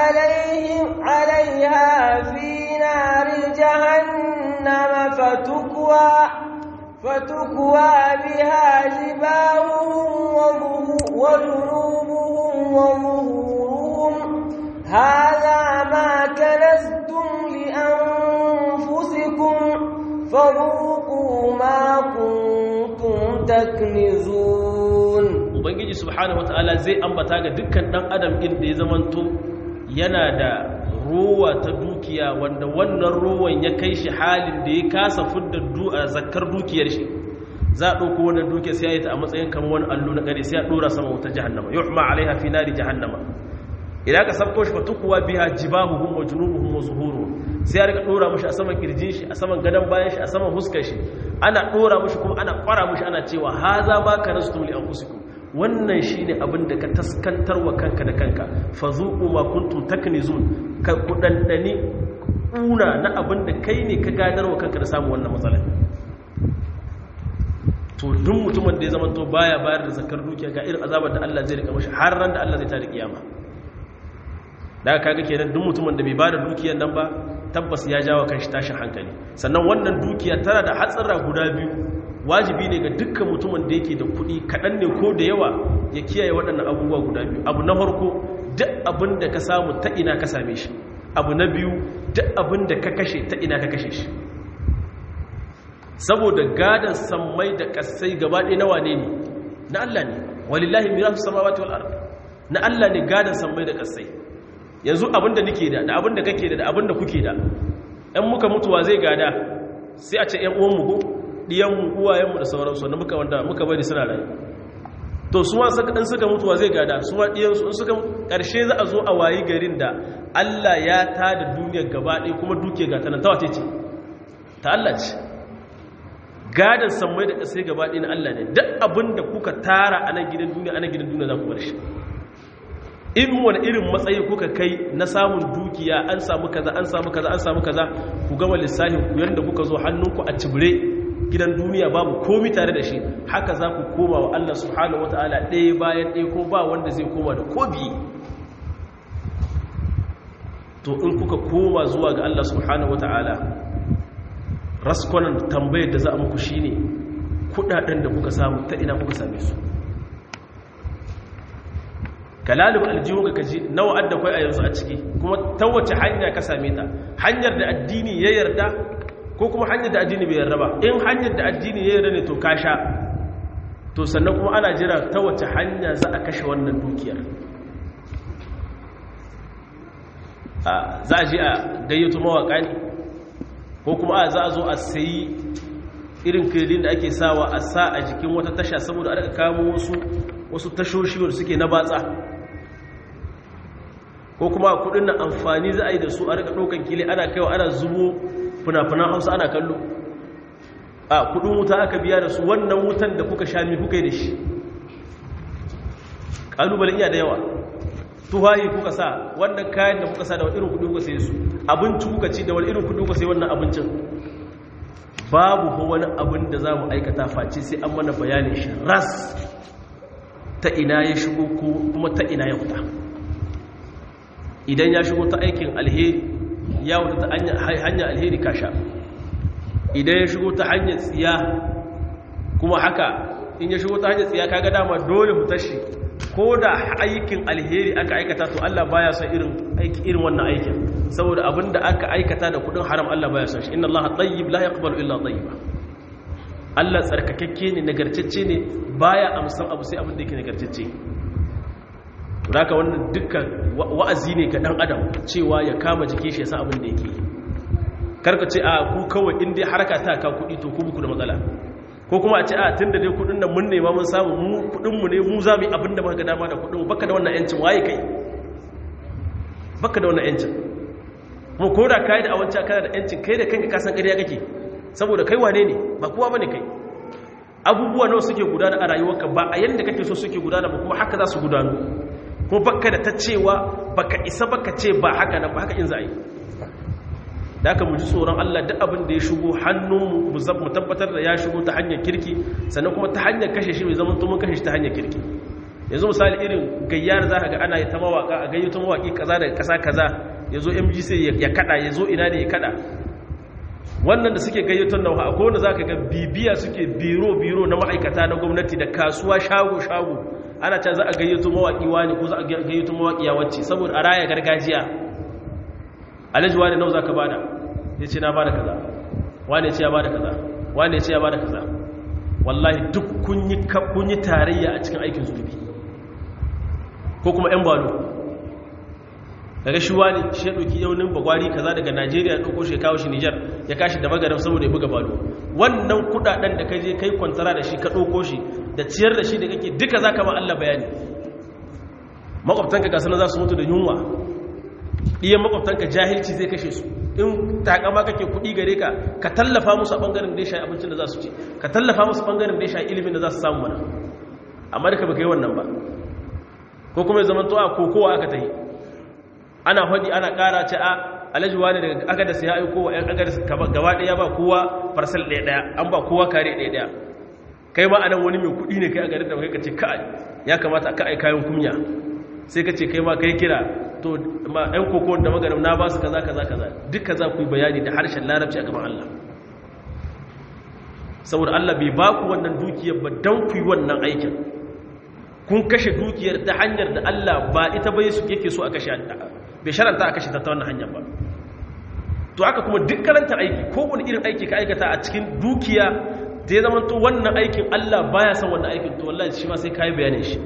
alaiha fi nari jahannama fatukuwa fatukuwa biha jibawuhum wa junubuhum wa zuhuruhum هذا ما كنزتم لأنفسكم فذوقوا ما كنتم تكنزون ubangiji subhanahu wataala zai ambata ga dukkan dan adam din da ya zamanto yana da ruwa ta dukiya wanda wannan ruwan ya kai shi halin da ya kasa fudda zakkar dukiyar shi za a ɗauko wannan dukiyar sai ya yi ta a matsayin kamar wani allo na ƙare sai a ɗora sama wuta jahannama yuhma alaiha fi nari jahannama idan ka sabko shi fatukuwa biha jibahuhum wa junubuhum wa zuhuruhum sai ya rika dora mushi a saman kirjin shi a saman gadan bayan shi a saman huskar shi ana dora mushi kuma ana kwara mushi ana cewa haza ba ka rastum li anfusikum wannan shine abin da ka taskantar wa kanka da kanka fazuqu ma kuntum taknizun ka kudandani kuna na abin da kai ne ka gadar wa kanka da samu wannan matsalar to duk mutumin da ya zama to baya bayar da zakar dukiya ga irin azabar da Allah zai rika mashi har ran da Allah zai tada kiyama da kaga kenan duk mutumin da bai bada dukiyar nan ba tabbas ya jawo kanshi tashin hankali sannan wannan dukiya tana da hatsara guda biyu wajibi ne ga dukkan mutumin da yake da kuɗi kaɗan ne ko da yawa ya kiyaye waɗannan abubuwa guda biyu abu na farko duk abin da ka samu ta ina ka same shi abu na biyu duk abin da ka kashe ta ina ka kashe shi saboda gadon sammai da kasai gaba ɗaya na wane ne na Allah ne walillahi mirasu samawati wal ard na Allah ne gadon sammai da kasai yanzu abinda nake da da abinda kake da da abinda kuke da ɗan muka mutuwa zai gada sai a ce ‘yan uwanmu ko ɗiyanmu uwayenmu da sauransu wanda muka wanda muka bari suna rayu to su ma ɗan suka mutuwa zai gada su ma ɗiyansu in suka ƙarshe za a zo a wayi garin da Allah ya ta da duniyar gaba ɗaya kuma duke gata nan ta wace ce ta Allah ce gadon sammai da ƙasai gaba ɗaya na Allah ne duk abin da kuka tara a nan gidan duniya a nan gidan duniya za ku bar shi in wani irin matsayi kuka kai na samun dukiya an samu kaza an samu kaza an samu kaza ku gama lissafin ku yanda kuka zo hannunku a cibire gidan duniya babu komi tare da shi haka za ku koma wa Allah subhanahu wataala ɗaya bayan ɗaya ko ba wanda zai koma da ko biyu to in kuka koma zuwa ga Allah subhanahu wataala raskonan tambayar da za a muku shine kudaden da kuka samu ta ina kuka same su kalalib aljihun ka kaji nawa adda kai a yanzu a ciki kuma ta wace hanya ka same ta hanyar da addini ya yarda ko kuma hanyar da addini bai yarda ba in hanyar da addini ya yarda ne to ka sha to sannan kuma ana jira ta wace hanya za a kashe wannan dukiyar za a ji a gayyato mawaka ne ko kuma a za a zo a sayi irin kiredin da ake sawa a sa a jikin wata tasha saboda a daga kamo wasu wasu tashoshi wanda suke na batsa ko kuma kudin na amfani za a yi da su a rika ɗaukan kile ana kaiwa ana zubo fina-finan hausa ana kallo a kudin wuta aka biya da su wannan wutan da kuka sha mi kuka yi da shi ƙalubalen iya da yawa tuhayi kuka sa wannan kayan da kuka sa da wani irin kudi kuka sai su abinci kuka ci da wani irin kudi kuka sai wannan abincin babu ko wani abin da za mu aikata face sai an mana bayanin shi ras ta ina ya shigo kuma ta ina ya fita idan ya shigo ta aikin alheri ya wuta ta hanyar alheri kasha idan ya shigo ta hanyar tsiya kuma haka in ya shigo ta hanyar tsiya kaga dama dole mu tashi ko da aikin alheri aka aikata to Allah baya son irin aiki irin wannan aikin saboda abinda aka aikata da kudin haram Allah baya son shi inna Allah tayyib la yaqbalu illa tayyiba Allah tsarkakakke ne nagartacce ne baya amsan abu sai abin da yake nagartacce haka wannan dukkan wa'azi ne ga dan adam cewa ya kama jiki shi yasa abin da yake karka ce a ku kawai in dai haraka ta ka kudi to ku buku da matsala ko kuma a ce a tunda dai kudin nan mun nema mun samu mu kudin mu ne mu za mu yi abin da muka ga dama da kudin mu baka da wannan yancin waye kai baka da wannan yancin mu ko da kai da awanci kana da yancin kai da kanka ka san ƙarya kake saboda kai wane ne ba kowa bane kai abubuwa nawa suke gudana a rayuwarka ba a yanda kake so suke gudana ba kuma haka za su gudanu ko baka da ta cewa baka isa baka ce ba haka na ba haka in za a yi da aka muji tsoron Allah duk abin da ya shigo hannunmu mu tabbatar da ya shigo ta hanyar kirki sannan kuma ta hanyar kashe shi mai zaman tumun kashe shi ta hanyar kirki yanzu misali irin gayyar za ka ga ana yi ta mawaka a gayyato mawaki kaza daga kasa kaza ya zo mgc ya kada ya zo ina ne ya kada wannan da suke gayyaton nan a kowane za ka ga bibiya suke biro-biro na ma'aikata na gwamnati da kasuwa shago-shago ana can za a gayyato mawaƙi wani ko za a gayyato mawaƙi ya wacce saboda a raya gargajiya alhaji wani nau za ka bada ya ce na bada kaza wani ya ce ya bada kaza wani ya ce ya bada kaza wallahi duk kun yi tarayya a cikin aikin zunubi ko kuma 'yan balo daga shi wani shi ya ɗauki yaunin bagwari kaza daga najeriya ɗauko shi kawo shi nijar ya kashi da magaram saboda ya buga balo wannan kudaden da ka je kai kwantara da shi ka ɗauko shi da ciyar da shi da kake duka za ka ma allah bayani makwabtanka ga sanar za su mutu da yunwa ɗiyan makwabtanka jahilci zai kashe su in takama kake kuɗi gare ka ka tallafa musu a ɓangaren da ya shayi abincin da za su ci ka tallafa musu ɓangaren da ya shayi ilimin da za su samu mana amma duka ba ka yi wannan ba ko kuma ya zama to a kokowa aka ta yi ana hudi ana kara ce a alhaji wani daga agadas ya aiko wa 'yan agadas gaba ɗaya ba kowa farsal ɗaya ɗaya an ba kowa kare ɗaya ɗaya kai ma anan wani mai kuɗi ne kai a garin da kai ka ce kai ya kamata ka ai kayan kumya sai ka ce kai ma kai kira to ma 'yan koko da magaram na ba su kaza kaza kaza duka za ku yi bayani da harshen larabci a gaban Allah saboda Allah bai ba ku wannan dukiyar ba don ku yi wannan aikin kun kashe dukiyar ta hanyar da Allah ba ita bai su yake so a kashe bai sharanta a kashe ta ta wannan hanyar ba to haka kuma duk karanta aiki ko wani irin aiki ka aikata a cikin dukiya da ya zama to wannan aikin Allah baya son wannan aikin to wallahi shi ma sai kai bayanin shi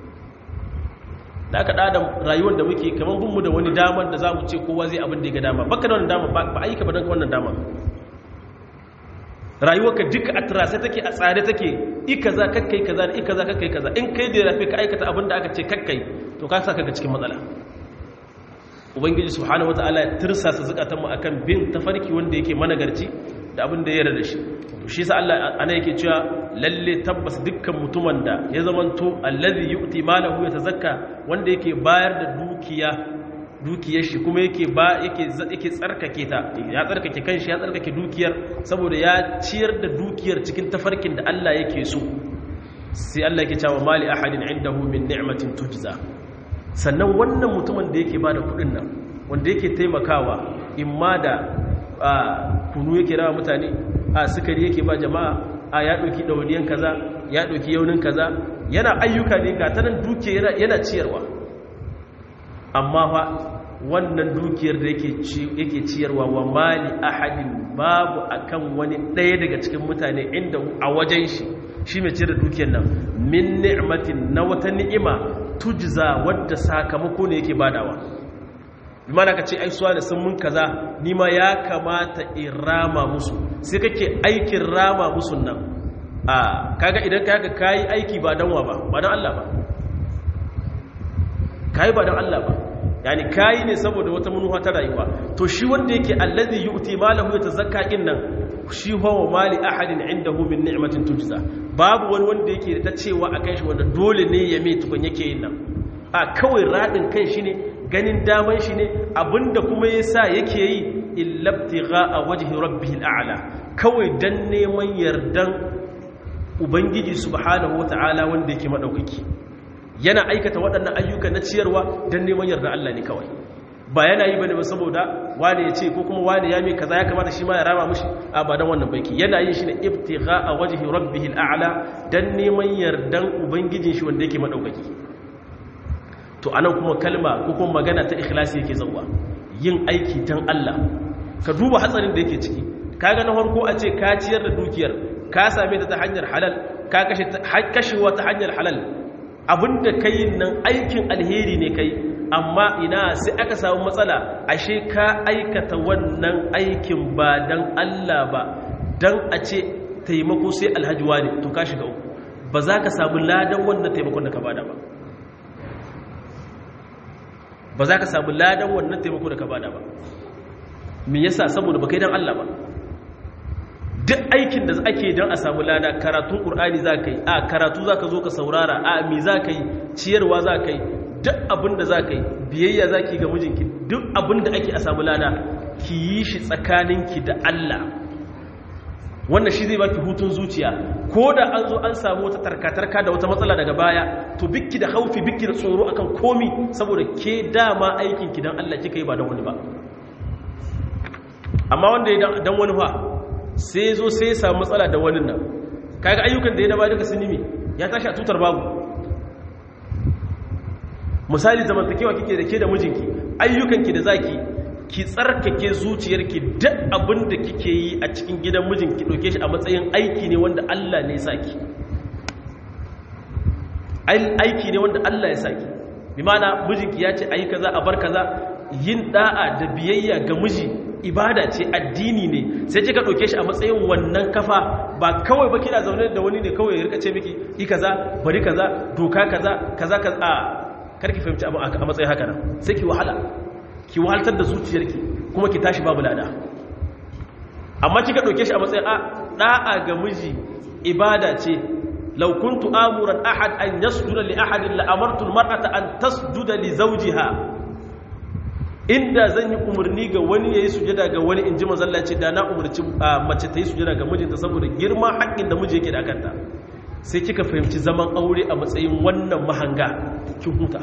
da aka da rayuwar da muke kamar bin mu da wani damar da zamu ce kowa zai abin da ya ga dama baka da wannan dama ba aika ba dan wannan dama rayuwarka duka a turase take a tsare take ikaza kakkai kaza da ikaza kakkai kaza in kai da rafi ka aikata abin da aka ce kakkai to ka saka ga cikin matsala ubangiji subhanahu wataala ya tirsasa zukatanmu akan bin tafarki wanda yake managarci da abin da ya yarda da shi to shi yasa Allah ana yake cewa lalle tabbas dukkan mutumin da ya zamanto allazi yu'ti malahu yatazakka wanda yake bayar da dukiya dukiyar shi kuma yake ba yake yake tsarkake ta ya tsarkake kanshi ya tsarkake dukiyar saboda ya ciyar da dukiyar cikin tafarkin da Allah yake so sai Allah yake cewa mali ahadin indahu min ni'matin tujza sannan wannan mutumin da yake bada kudin nan wanda yake taimakawa imma da kunu yake rawa mutane a sukari yake ba jama'a a ya dauki dawaniyan kaza ya dauki yaunin kaza yana ayyuka ne ga tanan dukiya yana ciyarwa amma fa wannan dukiyar da yake ciyarwa wa mali ahadin babu akan wani ɗaya daga cikin mutane inda a wajen shi shi mai ciyar da dukiyar nan min ni'matin na wata ni'ima tujza wadda sakamako ne yake badawa bi mana ka ce ai suwa da sun mun kaza ni ma ya kamata in rama musu sai kake aikin rama musu nan a kaga idan ka haka kayi aiki ba dan wa ba ba dan Allah ba kayi ba dan Allah ba yani kayi ne saboda wata manufa ta rayuwa to shi wanda yake allazi yu'ti malahu yatazakka din nan shi huwa mali ahadin indahu min ni'matin tujza babu wani wanda yake da ta cewa akan shi wanda dole ne ya mai tukun yake yin nan a kawai radin kan shi ne ganin daman shi ne abinda kuma yasa yake yi illabtigha a wajhi rabbihil a'la kawai dan neman yardan ubangiji subhanahu wata'ala wanda yake madaukaki yana aikata waɗannan ayyuka na ciyarwa don neman yarda Allah ne kawai ba yana yi bane ba saboda wane ya ce ko kuma wane ya mai kaza ya kamata shi ma ya rama mushi a ba don wannan baiki yana yin shi ne ibtigha a wajhi rabbihil a'la dan neman yardan ubangijin shi wanda yake madaukaki to anan kuma kalma ko kuma magana ta ikhlasi yake zawwa yin aiki dan Allah ka duba hatsarin da yake ciki kaga na farko a ce ka ciyar da dukiyar ka same ta ta hanyar halal ka kashe kashewa ta hanyar halal abinda ka yi nan aikin alheri ne kai amma ina sai aka samu matsala ashe ka aikata wannan aikin ba don Allah ba don a ce taimako sai alhajiwa ne to ka shiga uku ba za ka samu ladan wannan taimakon da ka bada ba ba za ka samu ladan wannan taimako da ka bada ba me yasa saboda ba kai don Allah ba duk aikin da ake don a samu lada karatun ƙur'ani za ka yi a karatu za ka zo ka saurara a mi za ka yi ciyarwa za ka yi duk abin da za ka yi biyayya za ki ga mijinki duk abin da ake a samu lada ki yi shi tsakaninki da Allah wannan shi zai baki hutun zuciya ko da an zo an samu wata tarkatarka da wata matsala daga baya to bikki da haufi bikki da tsoro akan komi saboda ke dama aikinki don Allah kika yi ba don wani ba amma wanda ya dan wani fa sai zo sai ya samu matsala da wani nan kaga ayyukan da ya daba duka sun yi ya tashi a tutar babu misali zamantakewa kike da ke da mijinki ayyukanki da zaki ki tsarkake zuciyarki duk abin da kike yi a cikin gidan mijinki ɗauke shi a matsayin aiki ne wanda Allah ne ya saki aiki ne wanda Allah ya saki bi mana mijinki ya ce ayi kaza a bar kaza yin da'a da biyayya ga miji ibada ce addini ne sai kika ɗauke shi a matsayin wannan kafa ba kawai ba kina zaune da wani ne kawai ya rika ce miki yi kaza bari kaza doka kaza kaza kaza a karki fahimci abu a matsayin haka nan sai ki wahala ki wahaltar da zuciyarki kuma ki tashi babu lada amma kika ɗauke shi a matsayin a da'a ga miji ibada ce law kuntu amuran ahad an yasjuda li ahadin la amartu al-mar'ata an tasjuda li zawjiha inda zan yi umarni ga wani ya yi sujada ga wani in ji mazallaci da na umarci mace ta yi sujada ga mijinta saboda girma haƙƙin da miji yake da kanta sai kika fahimci zaman aure a matsayin wannan mahanga kin huta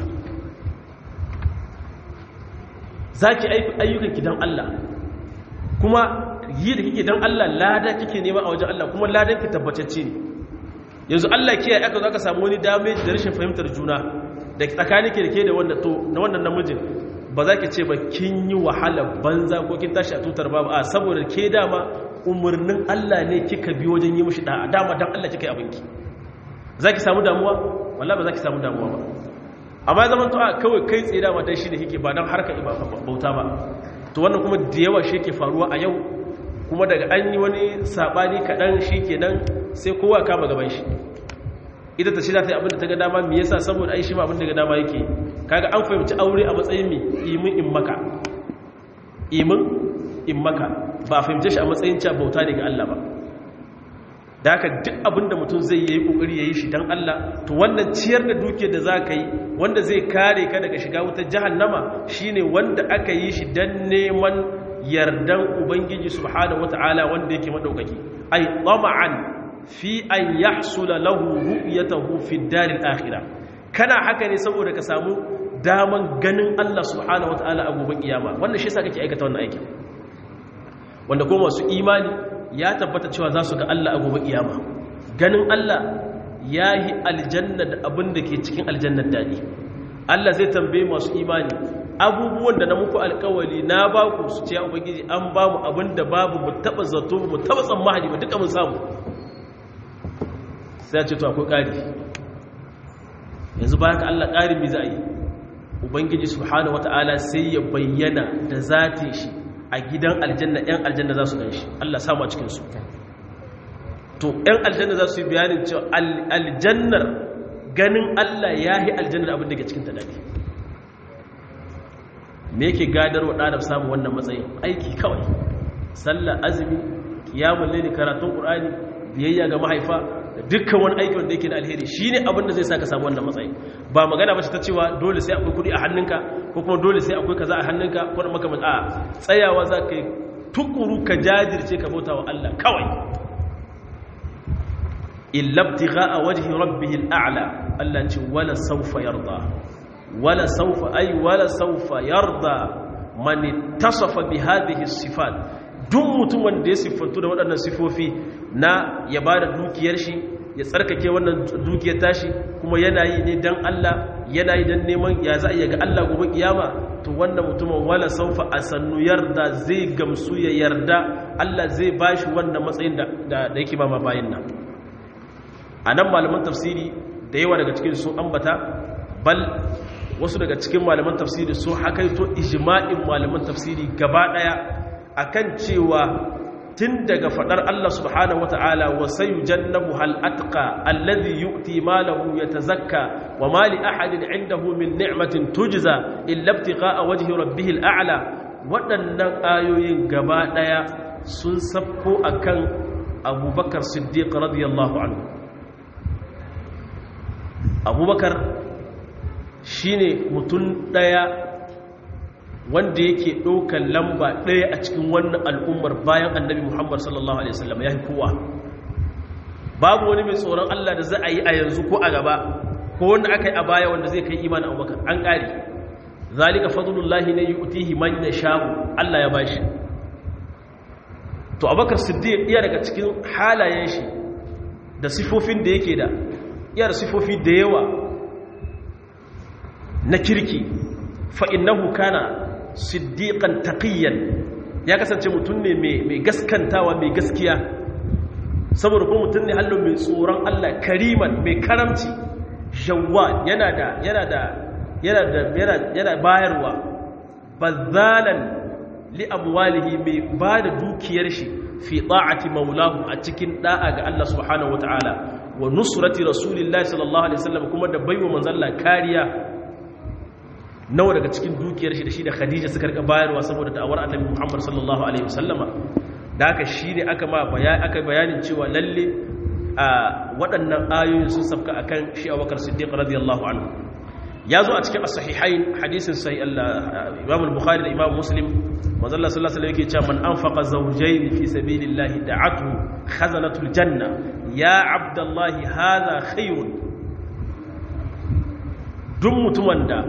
za ki ayyukan ki don Allah kuma yi da kike don Allah lada kike nema a wajen Allah kuma ladan ki tabbatacce ne yanzu Allah kiyaye aka zo aka samu wani damage da rashin fahimtar juna da tsakanin ke da ke da wannan namijin ba za ki ce ba kin yi wahala banza ko kin tashi a tutar babu a saboda ke dama umarnin Allah ne kika bi wajen yi mushi da'a dama dan Allah kika yi abinki za ki samu damuwa walla ba za ki samu damuwa ba amma zaman to a kawai kai tsaye dama dan shi da kike ba dan harka bauta ba to wannan kuma da yawa shi ke faruwa a yau kuma daga an yi wani sabani kaɗan shi kenan sai kowa kama gaban shi ita ta shirya ta yi abinda ta ga dama me yasa saboda ai shi ma abinda ga dama yake kaga an fahimci aure a matsayin mi imin in maka imin in maka ba a fahimce shi a matsayin cewa bauta ne ga Allah ba da haka duk abinda mutum zai yi kokari yayi shi dan Allah to wannan ciyar da duke da zaka yi wanda zai kare ka daga shiga wutar jahannama shine wanda aka yi shi dan neman yardan ubangiji subhanahu wataala wanda yake madaukaki ai tama'an fi an yahsula lahu ru'yatahu fi daril akhirah kana haka ne saboda ka samu daman ganin Allah subhanahu wataala a gobe kiyama wannan shi yasa kake aikata wannan aikin wanda kuma masu imani ya tabbata cewa za su ga Allah a gobe kiyama ganin Allah yahi aljanna da abin da ke cikin aljannar dadi Allah zai tambaye masu imani abubuwan da na muku alkawali na ba ku su ce ubangiji an ba mu abin da babu mu taba zato mu taba tsammani ba duka mun samu sai ce to akwai ƙari yanzu bayan ka Allah ƙarin mi za a yi ubangiji subhanahu wata'ala sai ya bayyana da zati shi a gidan aljanna yan aljanna za su gan shi Allah samu a cikin su to yan aljanna za su yi bayanin cewa aljannar ganin Allah ya yi aljannar abin da ke cikin ta dadi me yake gadar wa ɗadar samun wannan matsayin aiki kawai sallah azumi kiyamun laili karatun ƙur'ani biyayya ga mahaifa da dukkan wani aiki wanda yake da alheri shine abin da zai saka samu wannan matsayi ba magana ba ta cewa dole sai akwai kuɗi a hannunka ko kuma dole sai akwai kaza a hannunka ko da makamanci a tsayawa za ka yi tukuru ka jajirce ka bauta wa Allah kawai illabtigha a wajhi rabbihil a'la Allah ce wala sawfa yarda wala saufa ay wala saufa yarda man ittasafa bi hadhihi sifat duk mutum wanda ya siffantu da waɗannan sifofi na ya bada dukiyar shi ya tsarkake wannan dukiyar tashi kuma yana yi ne dan Allah yana yi dan neman ya za a ga Allah gobe kiyama to wannan mutumin wala saufa asannu yarda zai gamsu ya yarda Allah zai bashi wannan matsayin da da yake ba ma bayin nan anan malaman tafsiri da yawa daga cikin sun ambata bal wasu daga cikin malaman tafsiri sun hakaito ijma'in malaman tafsiri gaba daya akan cewa tun daga fadar Allah subhanahu wata'ala wa sayujannabu hal atqa alladhi yu'ti malahu yatazakka wa ma li ahadin 'indahu min ni'matin tujza illa ibtigha'a wajhi rabbihil a'la waɗannan ayoyin gaba daya sun sabko akan Abubakar Siddiq radiyallahu anhu Abubakar shine mutum ɗaya wanda yake ɗaukar lamba ɗaya a cikin wannan al'ummar bayan annabi muhammad sallallahu alaihi wasallam ya kowa babu wani mai tsoron allah da za a yi a yanzu ko a gaba ko wanda aka yi a baya wanda zai kai imanin abubakar an ƙari zalika fadlullahi ne yu'tihi man yasha'u allah ya bashi to abubakar siddiq iya daga cikin halayen shi da sifofin da yake da iya da sifofi da yawa na kirki fa'innahu kana siddiƙan taƙiyyan ya kasance mutum ne mai gaskantawa mai gaskiya saboda kuma mutum ne hallo mai tsoron Allah kariman mai karamci shawwa yana da yana da yana da yana bayarwa bazalan li amwalihi mai ba da dukiyar shi fi ta'ati maulahu a cikin da'a ga Allah subhanahu wataala wa nusrati rasulillahi sallallahu alaihi wasallam kuma da baiwa manzalla kariya nawa daga cikin dukiyar shi da shi da khadija suka rika bayarwa saboda da'awar annabi muhammad sallallahu alaihi wasallama da haka shi ne aka ma bayani aka bayanin cewa lalle a waɗannan ayoyin sun sabka akan shi abubakar siddiq radiyallahu anhu ya zo a cikin as-sahihain hadisin sahih imam al-bukhari da imam muslim manzo Allah sallallahu alaihi wasallam yake cewa man anfaqa zawjayn fi sabilillahi da'atu khazanatul janna ya abdallahi hadha khairun duk mutumin da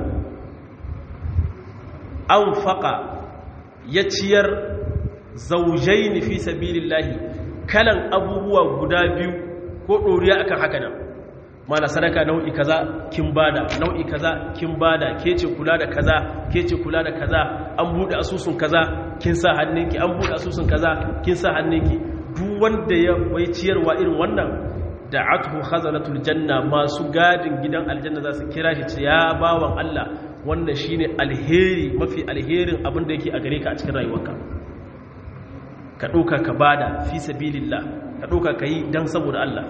an faƙa ya ciyar zaujai fi sabilillahi kalan abubuwa guda biyu ko ɗoriya akan haka nan mana sadaka nau'i kaza kin bada nau'i kaza kin bada ke ce kula da kaza ke ce kula da kaza an buɗe asusun kaza kin sa hannunki an buɗe asusun kaza kin sa hannunki duk wanda ya wai ciyarwa irin wannan da atuhu khazanatul janna masu gadin gidan aljanna za su kira shi ce ya bawan Allah wannan shine alheri mafi alherin abin da yake a gare ka a cikin rayuwarka ka ɗauka ka bada fi sabilillah ka ɗauka ka yi don saboda Allah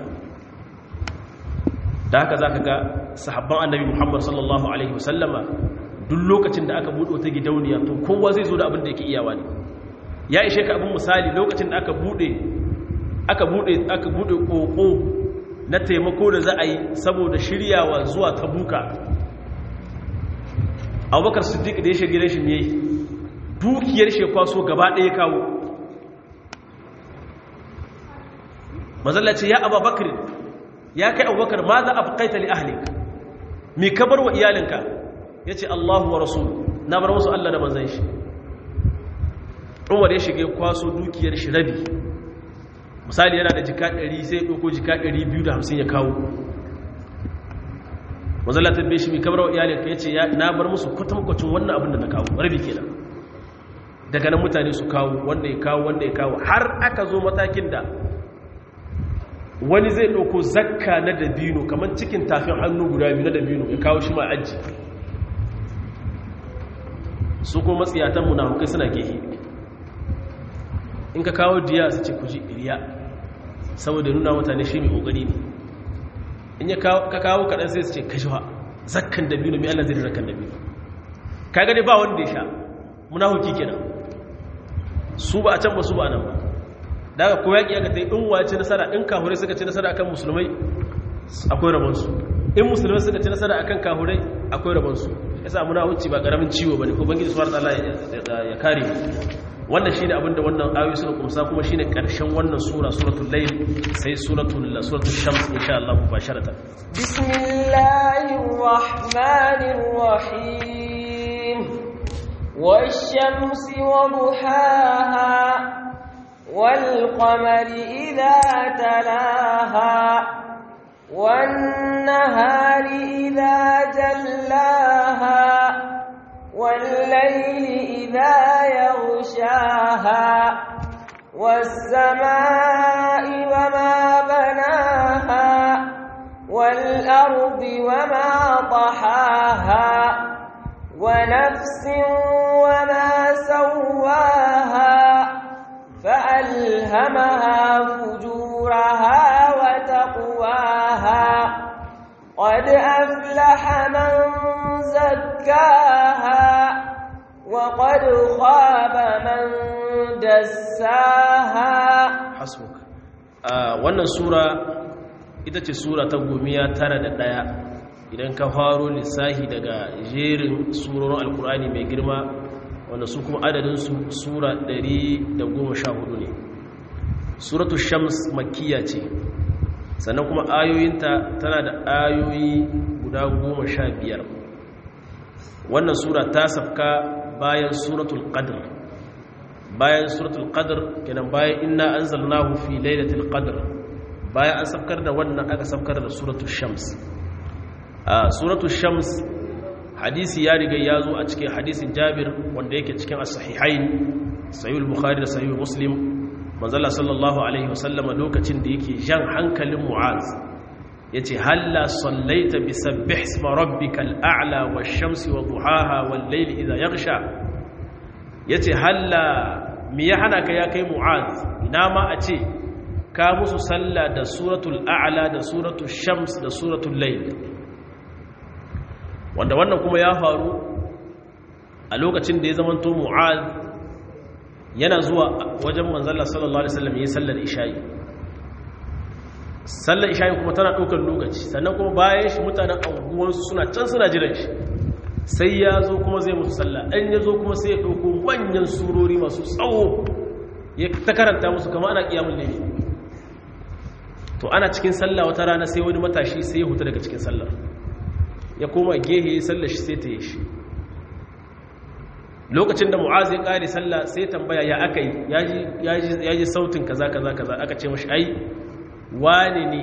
da haka za ka ga sahabban annabi muhammad sallallahu alaihi wasallama duk lokacin da aka buɗe wata gidauniya to kowa zai zo da abin da yake iyawa ne ya ishe ka abin misali lokacin da aka buɗe aka buɗe aka buɗe ƙoƙo na taimako da za a yi saboda shiryawa zuwa tabuka abubakar siddiq da ya shirya gidan shi ne dukiyar shi kwaso gaba ɗaya kawo mazalla ce ya abubakar ya kai abubakar ma za a bukaita li ahlik mi ka bar wa iyalinka ya ce allahu wa rasul na bar musu allah da manzan shi umar ya shiga kwaso dukiyar shi rabi misali yana da jika 100 sai ɗauko jika 250 ya kawo mazalla ta shi mi ka bar wa iyalinka ya ce na bar musu kwatankwacin wannan abin da na kawo rabi kenan daga nan mutane su kawo wanda ya kawo wanda ya kawo har aka zo matakin da wani zai ɗauko zakka na dabino kamar cikin tafin hannu guda biyu na dabino ya kawo shi ma aji su kuma matsiyatan munafukai suna gehe in ka kawo diya su ce ku ji riya saboda nuna mutane shi mai kokari ne in ya ka kawo kaɗan sai su ce kashewa zakkan da biyu na mai Allah zai zakkan da biyu ka gani ba wanda ya sha munafuki kenan su ba a can ba su ba nan ba daga ko yaƙi aka ta yi in wace nasara in kahurai suka ci nasara akan musulmai akwai rabonsu in musulmai suka ci nasara akan kahurai akwai rabonsu ya sa muna wuce ba ƙaramin ciwo ba ne ko bangiji suwar tsala ya kare wannan shi ne abinda wannan ayoyi suka kumsa kuma shi ne ƙarshen wannan sura suratul layl sai suratul suratul shams insha Allah mubasharatan bismillahir rahmanir rahim wash-shamsi wa duhaha والقمر إذا تلاها والنهار إذا جلاها والليل إذا يغشاها والسماء وما بناها والأرض وما طحاها ونفس وما سواها فألهمها فجورها وتقواها قد أفلح من زكاها وقد خاب من دساها حسبك wannan sura ita ce sura ta gomiya tara da ɗaya idan ka faro lissahi daga jerin surorin alkur'ani mai girma wanda su kuma adadinsu sura 114 ne suratu shams makiya ce sannan kuma ayoyinta tana da ayoyi guda 15 wannan sura ta safka bayan suratul qadr bayan suratul qadr kenan bayan inna anzalnahu fi lailatul qadr bayan an safkar da wannan aka safkar da suratul shams a suratul shams hadisi ya riga ya zo a cikin hadisin jabir wanda yake cikin as-sahihain sahih bukhari da sahih muslim manzala sallallahu alaihi wasallam lokacin da yake jan hankalin mu'az yace halla sallaita bi sabbih isma rabbikal a'la wash-shamsi wa duhaha wal-layli idha yaghsha yace halla me ya hana ka ya kai mu'az ina ma a ce ka musu sallah da suratul a'la da suratul shams da suratul layl wanda wannan kuma ya faru a lokacin da ya zamanto mu'ad yana zuwa wajen manzala sallallahu alaihi wasallam yi sallar isha'i sallar isha'i kuma tana ɗaukar lokaci sannan kuma bayan shi mutanen anguwansu suna can suna jiran shi sai ya zo kuma zai musu sallah ɗan ya zo kuma sai ya ɗauko manyan surori masu tsawo ya ta karanta musu kama ana ƙiyamun laifi to ana cikin sallah wata rana sai wani matashi sai ya huta daga cikin sallar ya koma gehe ya sallar shi sai ta yi shi lokacin da mu'az ya ƙare sallah sai tambaya ya aka yi ya ji sautin kaza kaza kaza aka ce mashi ai wane ne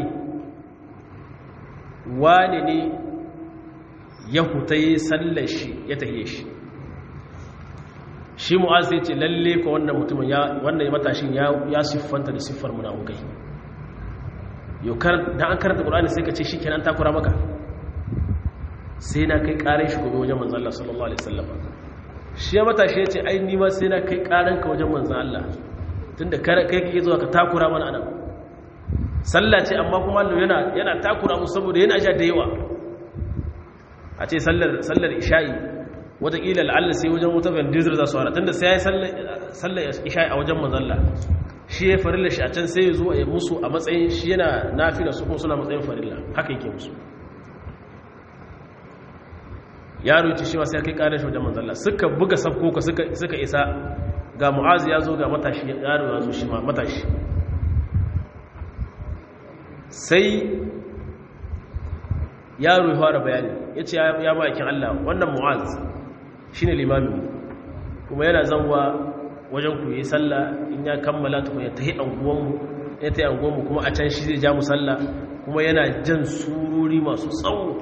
wane ne ya huta ya sallar shi ya tahiye shi shi mu'az ya ce lalle ko wannan mutumin wannan matashin ya siffanta da siffar munafukai yau da an karanta ƙulani sai ka ce shi kenan takura maka sai na kai ƙarin shi gobe wajen manzan Allah sallallahu Alaihi wasallam shi ya matashi ya ce ai nima sai na kai ƙarin ka wajen manzan Allah tun da kai kake zuwa ka takura mana anan sallah ce amma kuma Allah yana yana takura mu saboda yana sha da yawa a ce sallar sallar isha'i wataƙila la'alla sai wajen wata bandizir za su hana tunda sai ya yi sallar isha'i a wajen manzan Allah shi ya farilla shi a can sai ya zo ya musu a matsayin shi yana nafila su kuma suna matsayin farilla haka yake musu yaro ce shi sai kai karar shi wajen manzalla suka buga sabkoka suka isa ga mu'azi ya zo ga matashi yaro ya zo shi ma matashi sai yaro ya fara bayani ya ce ya ma'aikin Allah wannan mu'az shi ne limamin kuma yana zanwa wajen ku yi sallah in ya kammala tukun ya tahi anguwanmu ya tahi anguwanmu kuma a can shi zai ja mu sallah kuma yana jan sururi masu tsawo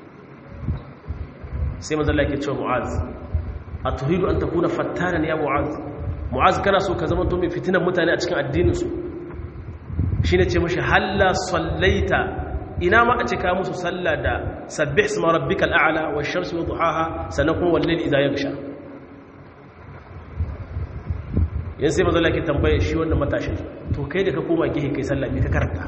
sai mazalla ke cewa mu'az a tuhidu an takuna fattanan ya mu'az mu'az kana so ka zama to mai fitinan mutane a cikin addininsu shi ne ce mashi halla sallaita ina ma a cika musu sallah da sabbih isma rabbikal a'la wash shamsi wa duhaha sannan kuma wallal idha yaghsha yan sai mazala ke tambaye shi wannan matashin to kai da ka koma gihe kai sallah me ka karanta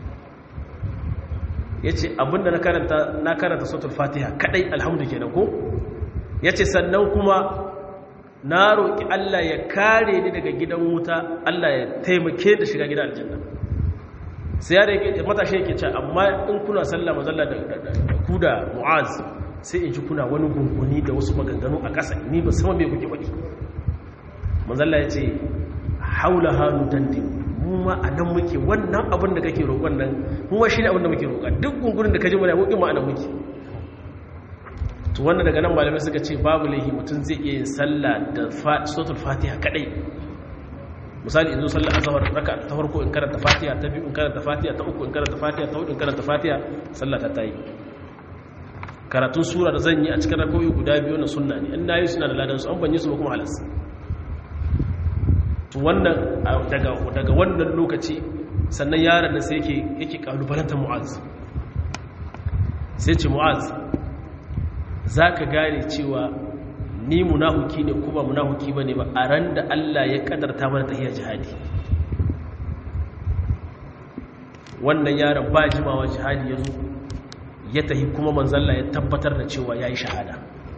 ya ce abinda na karanta na karanta sautul fatiha kadai alhamdu kenan ko ya ce sannan kuma na roƙi Allah ya kare ni daga gidan wuta Allah ya taimake da shiga gidan aljanna sai ya da matashi yake ce amma in kuna sallah mazalla da ku da mu'az sai in ji kuna wani gunguni da wasu maganganu a ƙasa ni ba sama me kuke faɗi mazalla ya ce haula hannu dandin mu ma a nan muke wannan abin da kake roƙon nan mu ma shi ne abin da muke roƙa duk gungunin da ka ji mana mukin ma a nan muke to wannan daga nan malamai suka ce babu laihi mutum zai iya yin sallah da suratul fatiha kadai misali in zo sallar azhar raka ta farko in karanta fatiha ta biyu in karanta fatiha ta uku in karanta fatiha ta hudu in karanta fatiha sallah ta tayi karatun sura da zan yi a cikin rakoyi guda biyu na sunna ne in nayi suna da ladan su an banye su ba kuma halas to wannan daga daga wannan lokaci sannan yaron nan sai yake yake kalubalantar mu'az sai ce mu'az zaka gane cewa ni munahuki ne kuma munahuki ba ne ba a ran da Allah ya kadarta mana tahiyar jihadi wannan yaron ba jimawa jihadi ya zo ya tahi kuma manzalla ya tabbatar da cewa ya yi shahada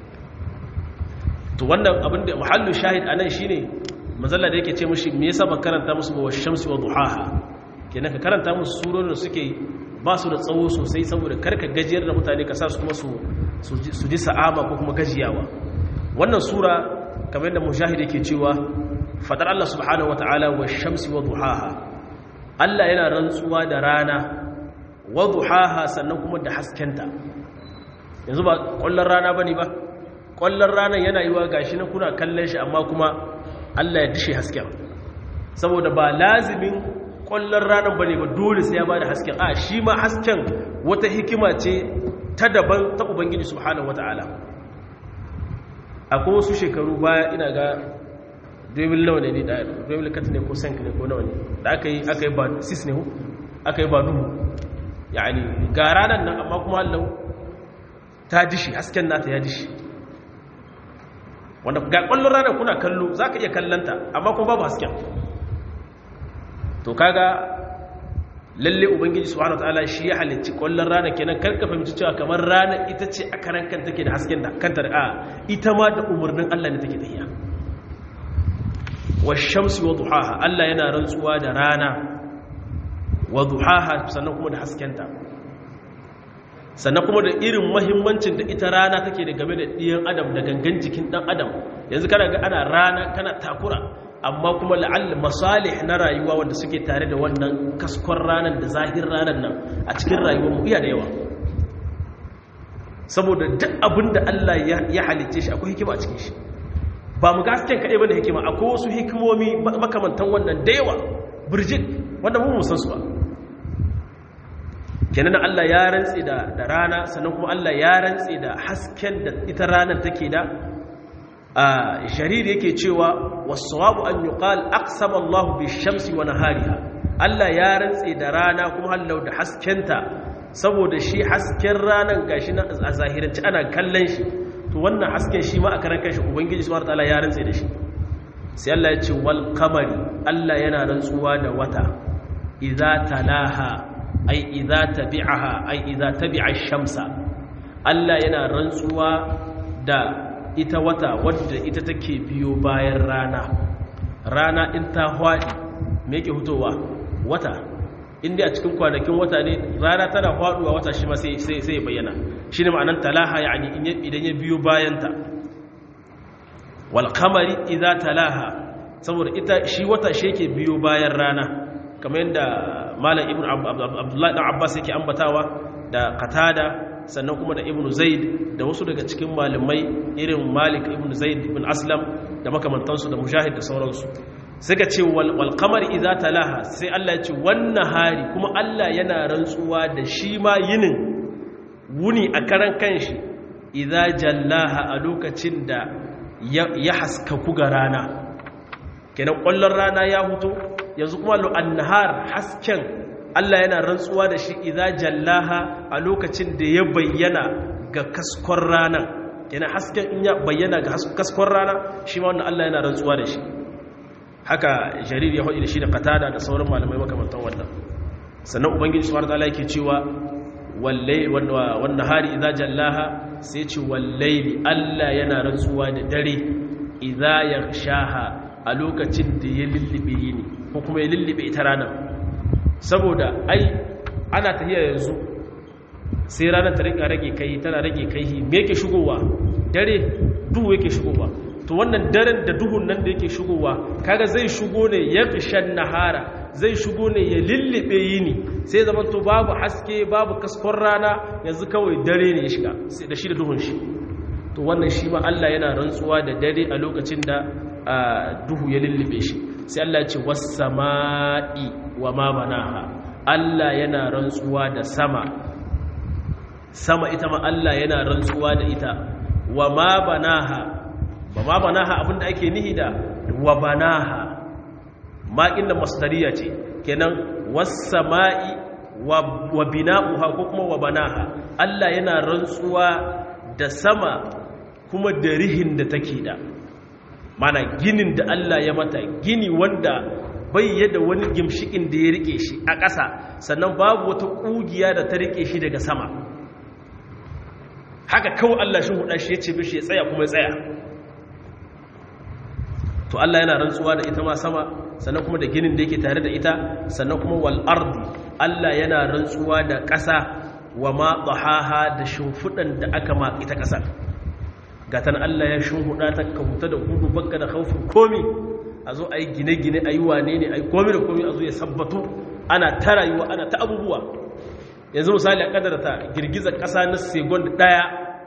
to wannan abin da muhallu shahid a nan shi ne manzalla da yake ce mashi me yasa ba karanta musu ba wa shamsi wa duhaha kenan ka karanta musu surorin da suke ba su da tsawo sosai saboda karka gajiyar da mutane ka sa su kuma su ji sa'ama ko kuma gajiyawa wannan sura kamar yadda mujahid yake cewa fadar Allah subhanahu wata'ala wa shamsi wa duhaha Allah yana rantsuwa da rana wa duhaha sannan kuma da haskenta yanzu ba kwallon rana bane ba kwallon rana yana yiwa gashi na kuna kallon shi amma kuma Allah ya dishe hasken saboda ba lazimin kwallon ranar bane ba dole sai ya bada hasken a shi ma hasken wata hikima ce ta daban ta ubangiji subhanahu wata'ala akwai wasu shekaru baya ina ga 2000 nawa ne ne da 2000 kat ne ko sank ne ko nawa ne da aka yi aka yi ba 6 ne hu aka yi ba duhu yani ga ranar nan amma kuma Allah ta dishi hasken nata ya dishi wanda ga kwallon ranar kuna kallo za ka iya kallanta amma kuma babu hasken to kaga lalle ubangiji subhanahu wataala shi ya halicci kwallon rana kenan karka fahimci cewa kamar rana ita ce a karan kan take da hasken da kanta da ita ma da umarnin Allah ne take tafiya washamsi wa duhaha Allah yana rantsuwa da rana wa duhaha sannan kuma da haskenta sannan kuma da irin mahimmancin da ita rana take da game da ɗiyan adam da gangan jikin ɗan adam yanzu kana ga ana rana kana takura amma kuma la'alla masalih na rayuwa wanda suke tare da wannan kaskon ranar da zahir ranar nan a cikin rayuwar mu iya da yawa saboda duk abin da Allah ya halicce shi akwai hikima a cikin shi ba mu gasken kaɗai ba da hikima akwai wasu hikimomi makamantan wannan da yawa birjit wanda mu musan su ba kenan Allah ya rantse da rana sannan kuma Allah ya rantse da hasken da ita ranar take da jarir yake cewa wasawabu an yuqal aqsama Allah bi shamsi wa nahariha Allah ya rantse da rana kuma hallau da haskenta saboda shi hasken ranan gashi na a zahiranci ana kallon shi to wannan hasken shi ma a karan kanshi ubangiji subhanahu wataala ya rantse da shi sai Allah ya ce wal qamari Allah yana rantsuwa da wata idza talaha ai idza tabi'aha ai idza tabi'a shamsa Allah yana rantsuwa da ita wata wadda ita take biyo bayan rana rana in ta hwaɗi me yake hutowa wata inda a cikin kwanakin wata ne rana tana hwaɗuwa wata shi ma sai ya bayyana shi ne ma'anan talaha ya idan ya biyo bayanta walkamari idan talaha saboda ita shi wata shi yake biyo bayan rana kamar yadda malam ibn abdullahi ɗan abbas yake ambatawa da katada sannan kuma da ibn zaid da wasu daga cikin malamai irin malik ibn zaid ibn aslam da makamantansu da mujahid da sauransu suka ce wal qamar idza talaha sai Allah ya ce wannan hari kuma Allah yana rantsuwa da shi ma yinin wuni a karan kanshi idza jallaha a lokacin da ya haskaku ga rana kenan kwallon rana ya huto yanzu kuma lo annahar hasken Allah yana rantsuwa da shi idza jallaha a lokacin da ya bayyana ga kaskon rana kenan hasken in ya bayyana ga kaskon rana shi ma wannan Allah yana rantsuwa da shi haka jarir ya hudu da shi da qatada da sauran malamai makamantan wannan sannan ubangiji subhanahu wataala yake cewa wallahi wan nahari idza jallaha sai ce wallahi Allah yana rantsuwa da dare idza yaghshaha a lokacin da ya lullube yini ko kuma ya lullube ita ranar saboda ai ana tafiya yanzu sai ranar ta rika rage kai tana rage kai me yake shigowa dare duhu yake shigowa to wannan daren da duhun nan da yake shigowa kaga zai shigo ne ya kishan nahara zai shigo ne ya lullube yini sai zaman to babu haske babu kaskon rana yanzu kawai dare ne ya shiga sai da shi da duhun shi to wannan shi ma Allah yana rantsuwa da dare a lokacin da duhu ya lullube shi sai Allah ya ce was-sama'i wa ma banaha Allah yana rantsuwa da sama sama ita ma Allah yana rantsuwa da ita wa ma banaha ba ma banaha abinda ake nihi da wa banaha ma inda masdariya ce kenan was-sama'i wa bina'uha ko kuma wa banaha Allah yana rantsuwa da sama kuma da rihin da take da mana ginin da Allah ya mata gini wanda bai yadda wani gimshikin da ya rike shi a ƙasa sannan babu wata ƙugiya da ta rike shi daga sama haka kawai Allah shi huda shi ya ce bishi ya tsaya kuma ya tsaya to Allah yana rantsuwa da ita ma sama sannan kuma da ginin da yake tare da ita sannan kuma wal ardi Allah yana rantsuwa da ƙasa wa ma dhahaha da shimfudan da aka ma ita ƙasar gatan Allah ya shimfuda ta kauta da gudu bakka da khaufin komi a zo a yi gine-gine a yi wane ne a yi komi da komi a zo ya sabbatu ana ta rayuwa ana ta abubuwa yanzu misali a kadar ta girgizar ƙasa na segon ɗaya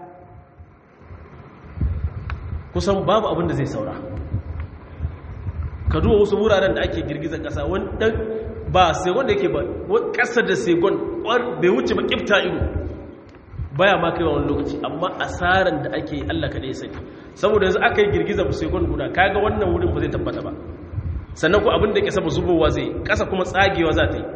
kusan babu abin da zai saura ka duba wasu wuraren da ake girgizar ƙasa wani ɗan ba segon da yake ba ƙasa da segon bai wuce ba ƙifta ido baya ma kai wani lokaci amma asaran da ake Allah kaɗai sani saboda yanzu aka yi girgizar segon guda kaga wannan wurin ba zai tabbata ba sannan ku abin da ke saba zubowa zai ƙasa kuma tsagewa za ta yi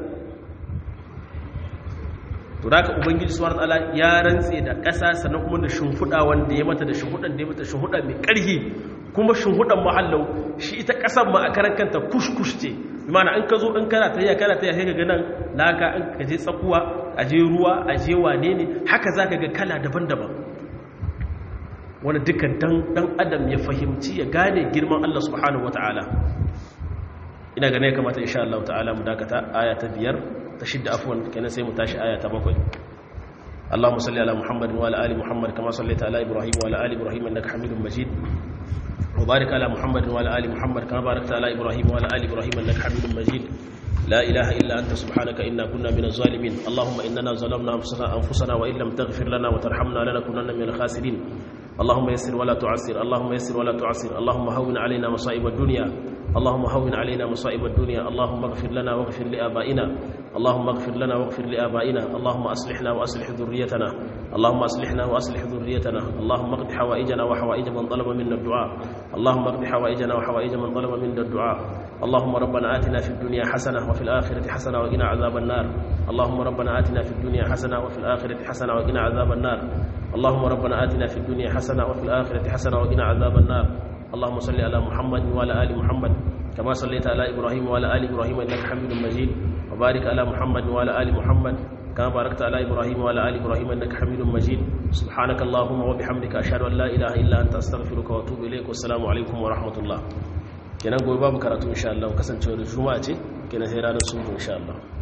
to da ka ubangiji subhanahu wataala ya rantse da ƙasa sannan kuma da shimfiɗa wanda ya mata da shimfiɗan da ya mata shimfiɗa mai ƙarfi kuma shimfiɗan mahallau shi ita ƙasar ma a karan kanta kushkush ce imana an ka zo in kana tayya kana tayya sai ka ga nan laka in ka je tsakuwa a je ruwa a je wane ne haka za ka ga kala daban-daban wani dukkan dan adam ya fahimci ya gane girman Allah subhanahu wataala ina gane ya kamata insha Allah ta'ala mu dakata aya ta biyar ta shidda afwan kenan sai mu tashi aya ta bakwai اللهم صل على محمد وعلى ال محمد كما صليت على ابراهيم وعلى ال ابراهيم انك حميد مجيد وبارك على محمد وعلى ال محمد كما باركت على ابراهيم وعلى ال ابراهيم انك حميد مجيد لا اله الا انت سبحانك انا كنا من الظالمين اللهم اننا ظلمنا انفسنا وان لم تغفر لنا وترحمنا لنكونن من الخاسرين اللهم يسر ولا تعسر اللهم يسر ولا تعسر اللهم هون علينا مصائب الدنيا اللهم هون علينا مصائب الدنيا اللهم اغفر لنا واغفر لآبائنا اللهم اغفر لنا واغفر لآبائنا اللهم أصلحنا وأصلح ذريتنا اللهم أصلحنا وأصلح ذريتنا اللهم اقض حوائجنا وحوائج من طلب منا الدعاء اللهم اقض حوائجنا وحوائج من طلب منا الدعاء اللهم ربنا آتنا في الدنيا حسنة وفي الآخرة حسنة وقنا عذاب النار اللهم ربنا آتنا في الدنيا حسنة وفي الآخرة حسنة وقنا عذاب النار اللهم ربنا آتنا في الدنيا حسنة وفي الآخرة حسنة وقنا عذاب النار اللهم صل على محمد وعلى آل محمد كما صليت على إبراهيم وعلى آل إبراهيم إنك حميد مجيد وبارك على محمد وعلى آل محمد كما باركت على إبراهيم وعلى آل إبراهيم إنك حميد مجيد سبحانك اللهم وبحمدك أشهد أن لا إله إلا أنت أستغفرك وأتوب إليك والسلام عليكم ورحمة الله kenan gobe babu karatu insha Allah kasancewa da juma'a ce kenan sai ranar subu insha Allah